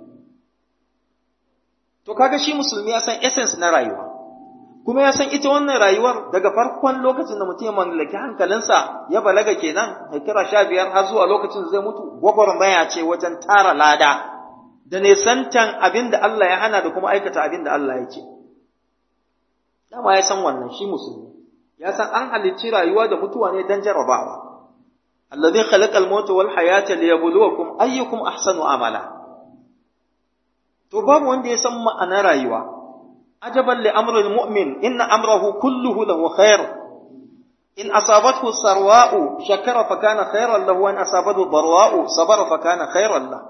to kaga shi musulmi ya san essence na rayuwa kuma ya san ita wannan rayuwar daga farkon lokacin da mutum ya mallaki hankalinsa ya balaga kenan kira sha biyar har zuwa lokacin da zai mutu gwagwarmaya ce wajen tara lada da nesantan abin da Allah ya hana da kuma aikata abin da Allah ya ce dama ya san wannan shi musulmi ya san an halicci rayuwa da mutuwa ne dan jarabawa alladhi khalaqal mauta wal hayata liyabluwakum ayyukum ahsanu amala to babu wanda ya san ma'anar rayuwa عجبا لأمر المؤمن إن أمره كله له خير إن أصابته السرواء شكر فكان خيرا له وإن أصابته الضرواء صبر فكان خيرا له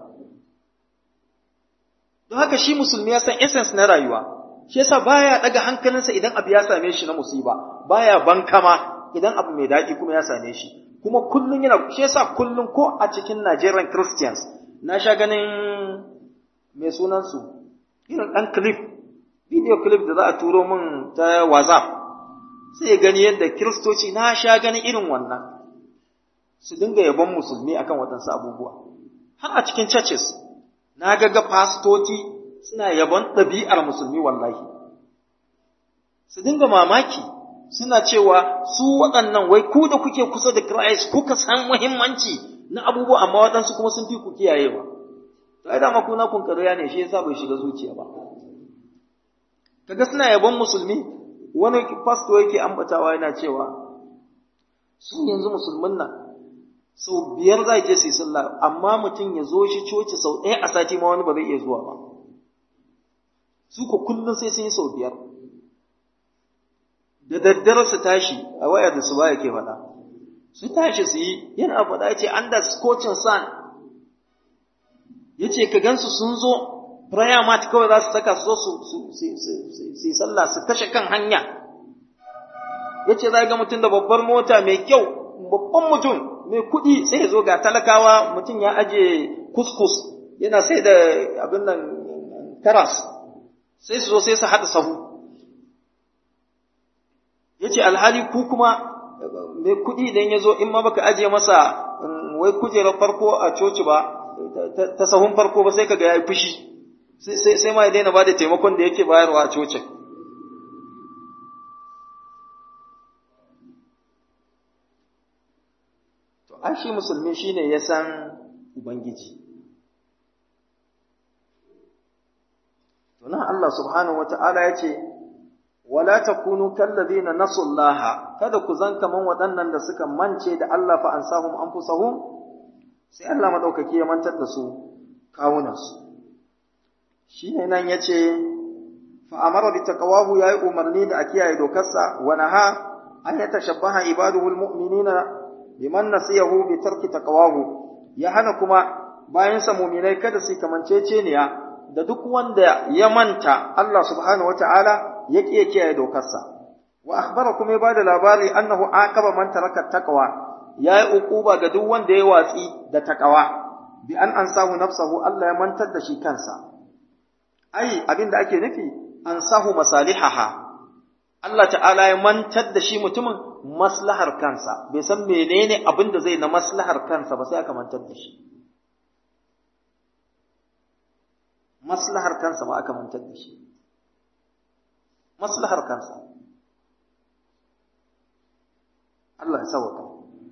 don haka shi musulmi ya san essence na rayuwa shi yasa baya daga hankalinsa idan abu ya same shi na musiba baya bankama idan abu mai daɗi kuma ya same shi kuma kullun yana shi yasa kullun ko a cikin Nigerian Christians na sha ganin mai sunan su irin ɗan clip video clip da za a turo min ta WhatsApp sai gani yadda kiristoci na sha ganin irin wannan su dinga yabon musulmi akan waɗansu abubuwa har a cikin churches na ga ga fastoci suna yabon ɗabi'ar musulmi wallahi su dinga mamaki suna cewa su waɗannan wai ku da kuke kusa da Christ kuka san muhimmanci na abubuwa amma waɗansu kuma sun fi ku kiyayewa to ai dama kuna kun ƙarya ne shi yasa bai shiga zuciya ba kaga suna yabon musulmi wani fasto yake ambatawa yana cewa su yanzu musulmin nan sau biyar za je su yi sallah amma mutum ya zo shi coci sau ɗaya a sati ma wani ba zai iya zuwa ba su ko kullum sai sun yi sau biyar da daddare su tashi a waya da su ba yake faɗa su tashi su yi yana faɗa ya ce an da scotchin sun ya ce ka gansu sun zo prayer mat kawai za su saka su zo su yi sallah su kashe kan hanya ya ce za ga mutum da babbar mota mai kyau babban mutum mai kuɗi sai ya zo ga talakawa mutum ya aje kuskus yana sai da abin nan karas sai su zo sai su haɗa sahu ya ce alhali ku kuma mai kuɗi idan ya zo in ma baka ajiye masa wai kujerar farko a coci ba ta sahun farko ba sai kaga ya yi fushi sai ma ya daina ba da taimakon da yake bayarwa a cocin to an shi musulmi shine ya san ubangiji to nan Allah subhanahu wata'ala ya ce wala takunu kallazina nasullaha kada ku zan kaman waɗannan da suka mance da Allah fa ansahum anfusahum sai Allah madaukaki ya mantar da su kawunansu shine nan yace fa amara bi taqwahu yayi umarni da a kiyaye dokarsa wa naha an yatashabbaha ibaduhu almu'minina biman nasiyahu bi tarki taqwahu ya hana kuma bayan sa mu'minai kada su kamanceceniya da duk wanda ya manta Allah subhanahu wataala ya ƙi kiyaye dokarsa wa akhbara kuma ya bada labari annahu aqaba man taraka taqwa yayi uquba ga duk wanda ya watsi da taqwa bi an ansahu nafsahu Allah ya mantar da shi kansa ai abinda ake nufi ansahu masalihaha Allah ta'ala ya mantar da shi mutumin maslahar kansa bai san menene abin da zai na maslahar kansa ba sai aka mantar da shi maslahar kansa ma aka mantar da shi maslahar kansa Allah ya sauka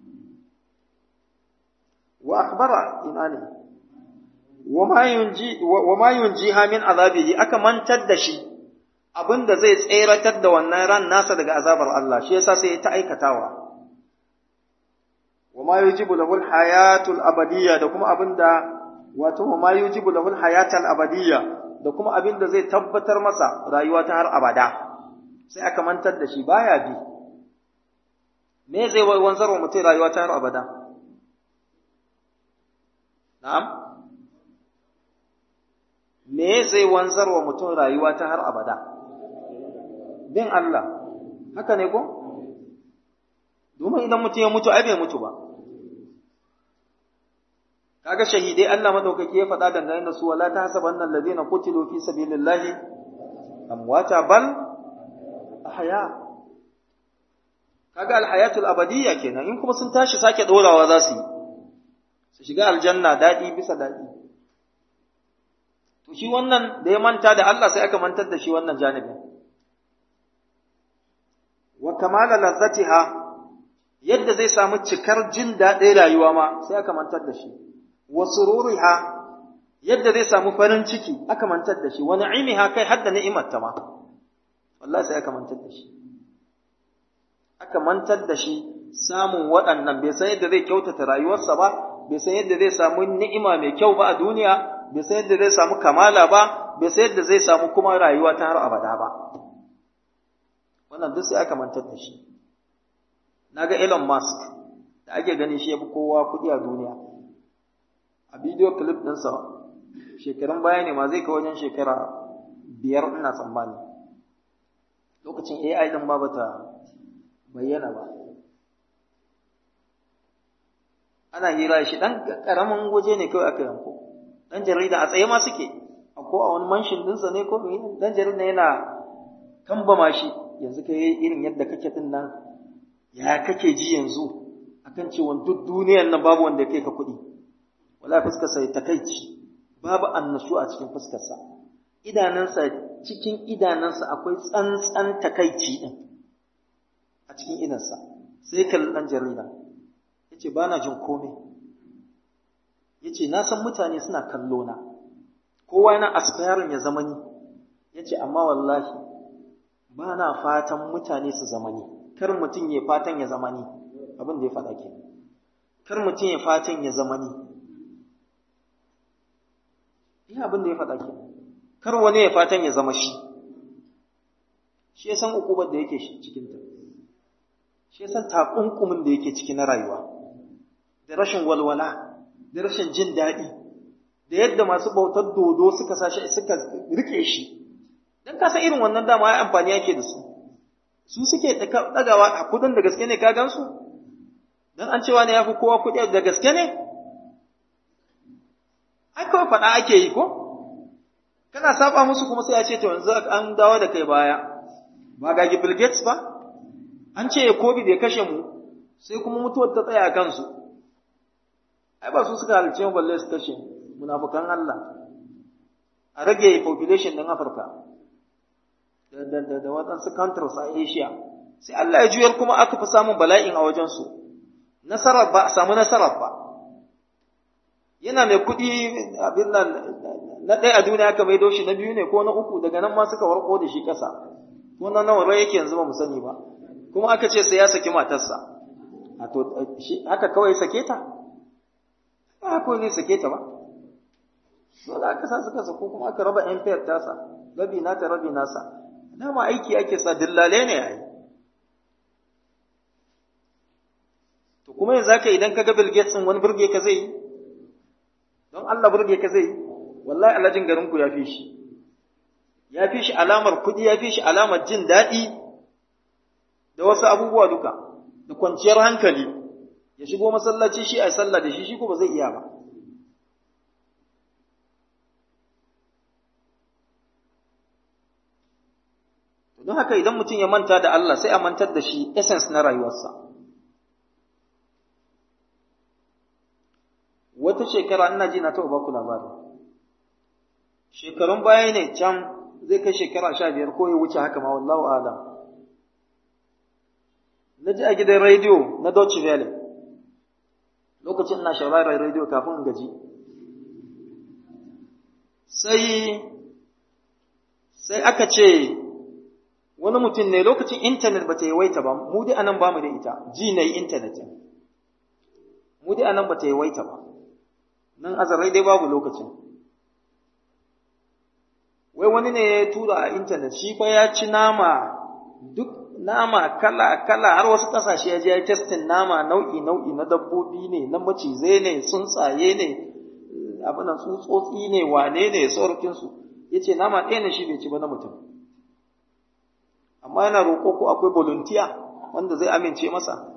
wa akhbara ina ne wa ma yunji wa ma yunjiha min azabihi aka mantar da shi abinda zai tseratar da wannan ran nasa daga azabar Allah shi yasa sai ta aikatawa wa ma yujibu lahu al-hayatul abadiyya da kuma abinda wato wa ma yujibu lahu al-hayatul abadiyya da kuma abinda zai tabbatar masa rayuwa ta har abada sai aka mantar da shi baya bi me zai wanzar wa mutum rayuwa ta har abada na'am me zai wanzar wa mutum rayuwa ta har abada bin Allah haka ne ko domin idan mutum ya mutu ai bai mutu ba kaga shahidai Allah madaukaki ya faɗa dangane da su wala tahsabanna alladhina qutilu fi sabilillahi amwata bal ahya kaga alhayatul abadiyya kenan in kuma sun tashi sake dorawa za su yi su shiga aljanna dadi bisa dadi to shi wannan da ya manta da Allah sai aka mantar da shi wannan janibin wa kamala lazzatiha yadda zai samu cikar jin daɗin rayuwa ma sai aka mantar da shi wa sururiha yadda zai samu farin ciki aka mantar da shi wa na'imiha kai hadda ni'imar ta ma wallahi sai aka mantar da shi aka mantar da shi samun waɗannan bai san yadda zai kyautata rayuwarsa ba bai san yadda zai samu ni'ima mai kyau ba a duniya bai san yadda zai samu kamala ba bai san yadda zai samu kuma rayuwa ta har abada ba wannan duk sai aka mantar da shi naga Elon Musk da ake gani shi yafi kowa kuɗi a duniya a bidiyo clip ɗinsa shekarun baya ne ma zai kai wajen shekara biyar ina tsammani lokacin AI din ba bata bayyana ba ana hira shi dan karamin waje ne kawai aka yanko dan jarida a tsaye ma suke ko a wani manshin dinsa ne ko dan jarida yana kambama shi yanzu kai irin yadda kake din nan ya kake ji yanzu akan cewa duk duniyar nan babu wanda kai ka kuɗi wala fuskar sa takaici babu annashu a cikin fuskar sa idanansa cikin idanansa akwai tsantsan takaici din a cikin idansa sai kalli dan jarida yace bana jin komai yace na san mutane suna kallo na kowa yana aspiring ya zama ni ya ce amma wallahi ba na fatan mutane su zama ni kar mutum ya fatan ya zama ni abin da ya faɗa ke kar mutum ya fatan ya zama ni iya abin da ya faɗa ke kar wani ya fatan ya zama shi shi ya san ukubar da yake cikinta shi ya san takunkumin da yake ciki na rayuwa da rashin walwala da rashin jin daɗi da yadda masu bautar dodo suka sashi suka rike shi dan ka san irin wannan dama ai amfani yake da su su suke dagawa a kudin da gaske ne ka gansu dan an cewa ne yafi kowa kudi da gaske ne ai kawai faɗa ake yi ko kana saba musu kuma sai ya ce to yanzu an dawo da kai baya ba ga Bill Gates ba an ce COVID ya kashe mu sai kuma mutuwar ta tsaya a kansu ai ba su suka halice mu balle su kashe munafukan Allah a rage population ɗin Afirka da da da, da waɗansu countries a Asia sai Allah ya juyar kuma aka fi samun bala'in a wajensu nasarar ba a samu nasarar ba yana mai kuɗi abin nan na ɗaya a duniya aka maido shi na biyu ne ko na uku daga nan ma suka warko da shi ƙasa ko na nawa rai yake yanzu ba mu sani ba kuma aka ce sai ya saki matarsa a to shi haka kawai sake ta ba haka ne sake ta ba dole aka sa suka sako kuma aka raba empire tasa rabi nata rabi nasa dama aiki ake sa dillale ne ai to kuma yanzu haka idan ka ga Bill Gates din wani burge ka zai yi don Allah burge ka zai yi wallahi alhajin garin ku ya fi shi ya fi shi alamar kuɗi ya fi shi alamar jin daɗi da wasu abubuwa duka da kwanciyar hankali ya shigo masallaci shi a sallah da shi shi ko ba zai iya ba don haka idan mutum ya manta da Allah sai a mantar da shi essence na rayuwarsa wata shekara ina ji na taɓa baku labari shekarun baya ne can zai kai shekara sha biyar ko ya wuce haka ma wallahu alam na ji a gidan rediyo na Deutsche Welle lokacin ina shawarar rediyo kafin in gaji sai sai aka ce wani mutum ne lokacin intanet ba ta yawaita ba mu dai anan ba mu da ita ji na yi intanet mu dai anan ba ta yawaita ba nan azarai dai babu lokacin wai wani ne ya tura a intanet shi fa ya ci nama duk nama kala kala har wasu kasashe ya je ya testin nama nau'i nau'i na dabbobi ne na macizai ne tsuntsaye ne abinan tsutsotsi ne wane ne saurukin su yace nama ɗaya ne shi bai ci ba na mutum amma yana roƙo ko akwai volunteer wanda zai amince masa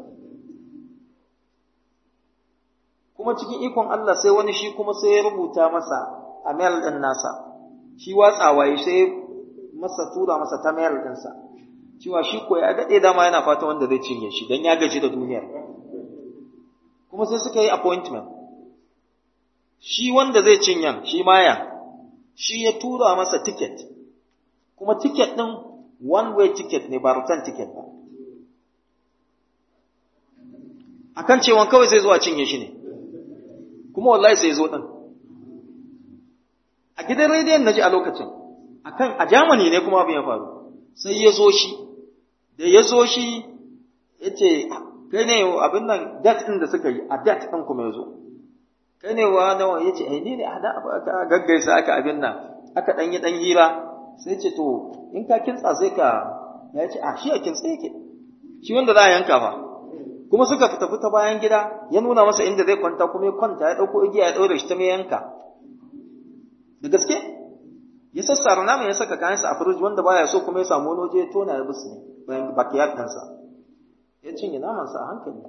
kuma cikin ikon Allah sai wani shi kuma sai ya rubuta masa a mail ɗin nasa shi watsawa ya sai masa tura masa ta mail ɗinsa cewa shi ko ya daɗe dama yana fata wanda zai cinye shi don ya gaji da duniyar kuma sai suka yi appointment shi wanda zai cinyan shi maya shi ya tura masa ticket kuma ticket ɗin one way ticket ne ba return ticket ba akan cewa kawai zai zo a cinye shi ne kuma wallahi sai zo ɗin a gidan rediyon na ji a lokacin akan a Germany ne kuma abin ya faru sai ya zo shi da ya zo shi ya ce kai ne abin nan dat ɗin da suka yi a dat ɗin kuma ya zo kai ne wa nawa ya ce ni ne a da aka gaggaisa aka abin nan aka ɗan yi ɗan hira sai ce to in ka kintsa sai ka ya ce a shi a kintsa yake shi wanda za a yanka ba kuma suka fita fita bayan gida ya nuna masa inda zai kwanta kuma ya kwanta ya ɗauko igiya ya ɗaure shi ta mai yanka da gaske ya sassara naman ya saka kayansa a firij wanda baya so kuma ya samu wani waje ya tona ya bisu ne bayan bakiyar ɗansa ya cinye namansa a hankali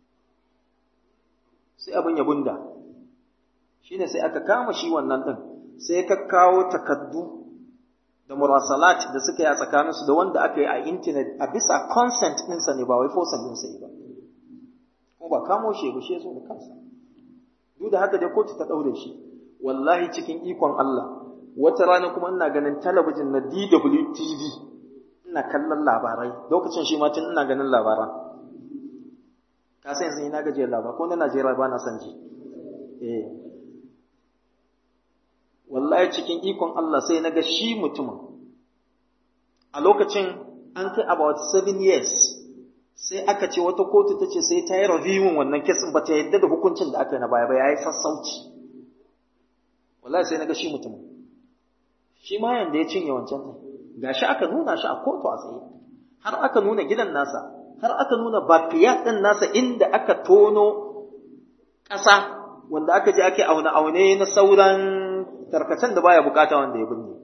sai abin ya bunda shine sai aka kama shi wannan ɗin sai ka kawo takaddu da murasalat da suka yi a tsakaninsu da wanda aka yi a intanet a bisa consent ɗinsa ne ba wai fosan ɗinsa ne ba kuma ba kamo shi ba shi ya so da kansa duk da haka dai kotu ta ɗaure shi wallahi cikin ikon Allah wata rana kuma ina ganin talabijin na DWTV ina kallon labarai lokacin shi ma tun ina ganin labaran ka san yanzu ina gajiyar labar ko na Najeriya ba na san ji eh wallahi cikin ikon Allah sai na ga shi mutumin a lokacin an kai about seven years sai aka ce wata kotu ta ce sai ta yi reviewin wannan kesin ba ta yadda da hukuncin da aka yi na baya ba ya yi sassauci wallahi sai na ga shi mutumin shi ma yanda ya cinye wancan ɗin ga shi aka nuna shi a kotu a tsaye har aka nuna gidan nasa har aka nuna bafiyat ɗin nasa inda aka tono ƙasa wanda aka je ake aune-aune na sauran tarkacen da baya bukata wanda ya binne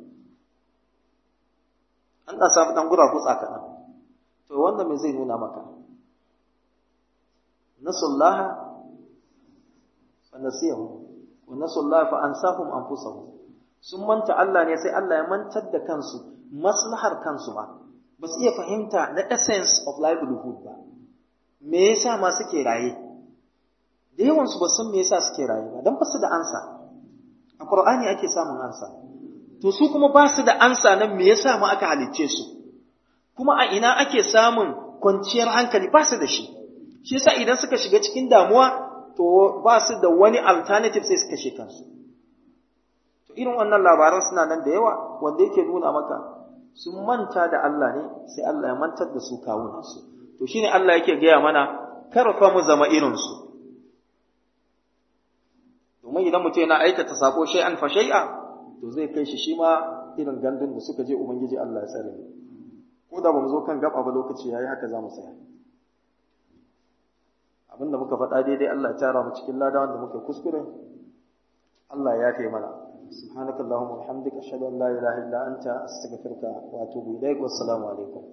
an ɗan samu ɗan gura kutsa kaɗan to wanda me zai nuna maka nasullaha fa nasiyahu wa nasullaha fa ansahum anfusahum sun manta Allah ne sai Allah ya mantar da kansu maslahar kansu ba ba su iya fahimta na essence of livelihood ba me yasa ma suke raye da yawan su ba san me yasa suke raye ba dan ba su da ansa a Qur'ani ake samun ansa to su kuma ba su da ansa nan me yasa ma aka halicce su kuma a ina ake samun kwanciyar hankali ba su da shi shi yasa idan suka shiga cikin damuwa to ba su da wani alternative sai su kashe kansu to irin wannan labaran suna nan da yawa wanda yake nuna maka sun manta da Allah ne sai Allah ya mantar da su kawunansu to shine Allah yake gaya mana kar fa mu zama irin su domin idan mutum yana aikata sako shay'an fa shay'a to zai kai shi shi ma irin gandun da suka je ubangiji Allah ya tsare ko da bamu zo kan gaba ba lokaci yayi haka za mu tsaya abinda muka faɗa daidai Allah ya tara mu cikin lada wanda muka kuskure Allah ya kai mana subhanakallahumma wa bihamdika ashhadu an la ilaha illa anta astaghfiruka wa atubu ilaik wassalamu alaikum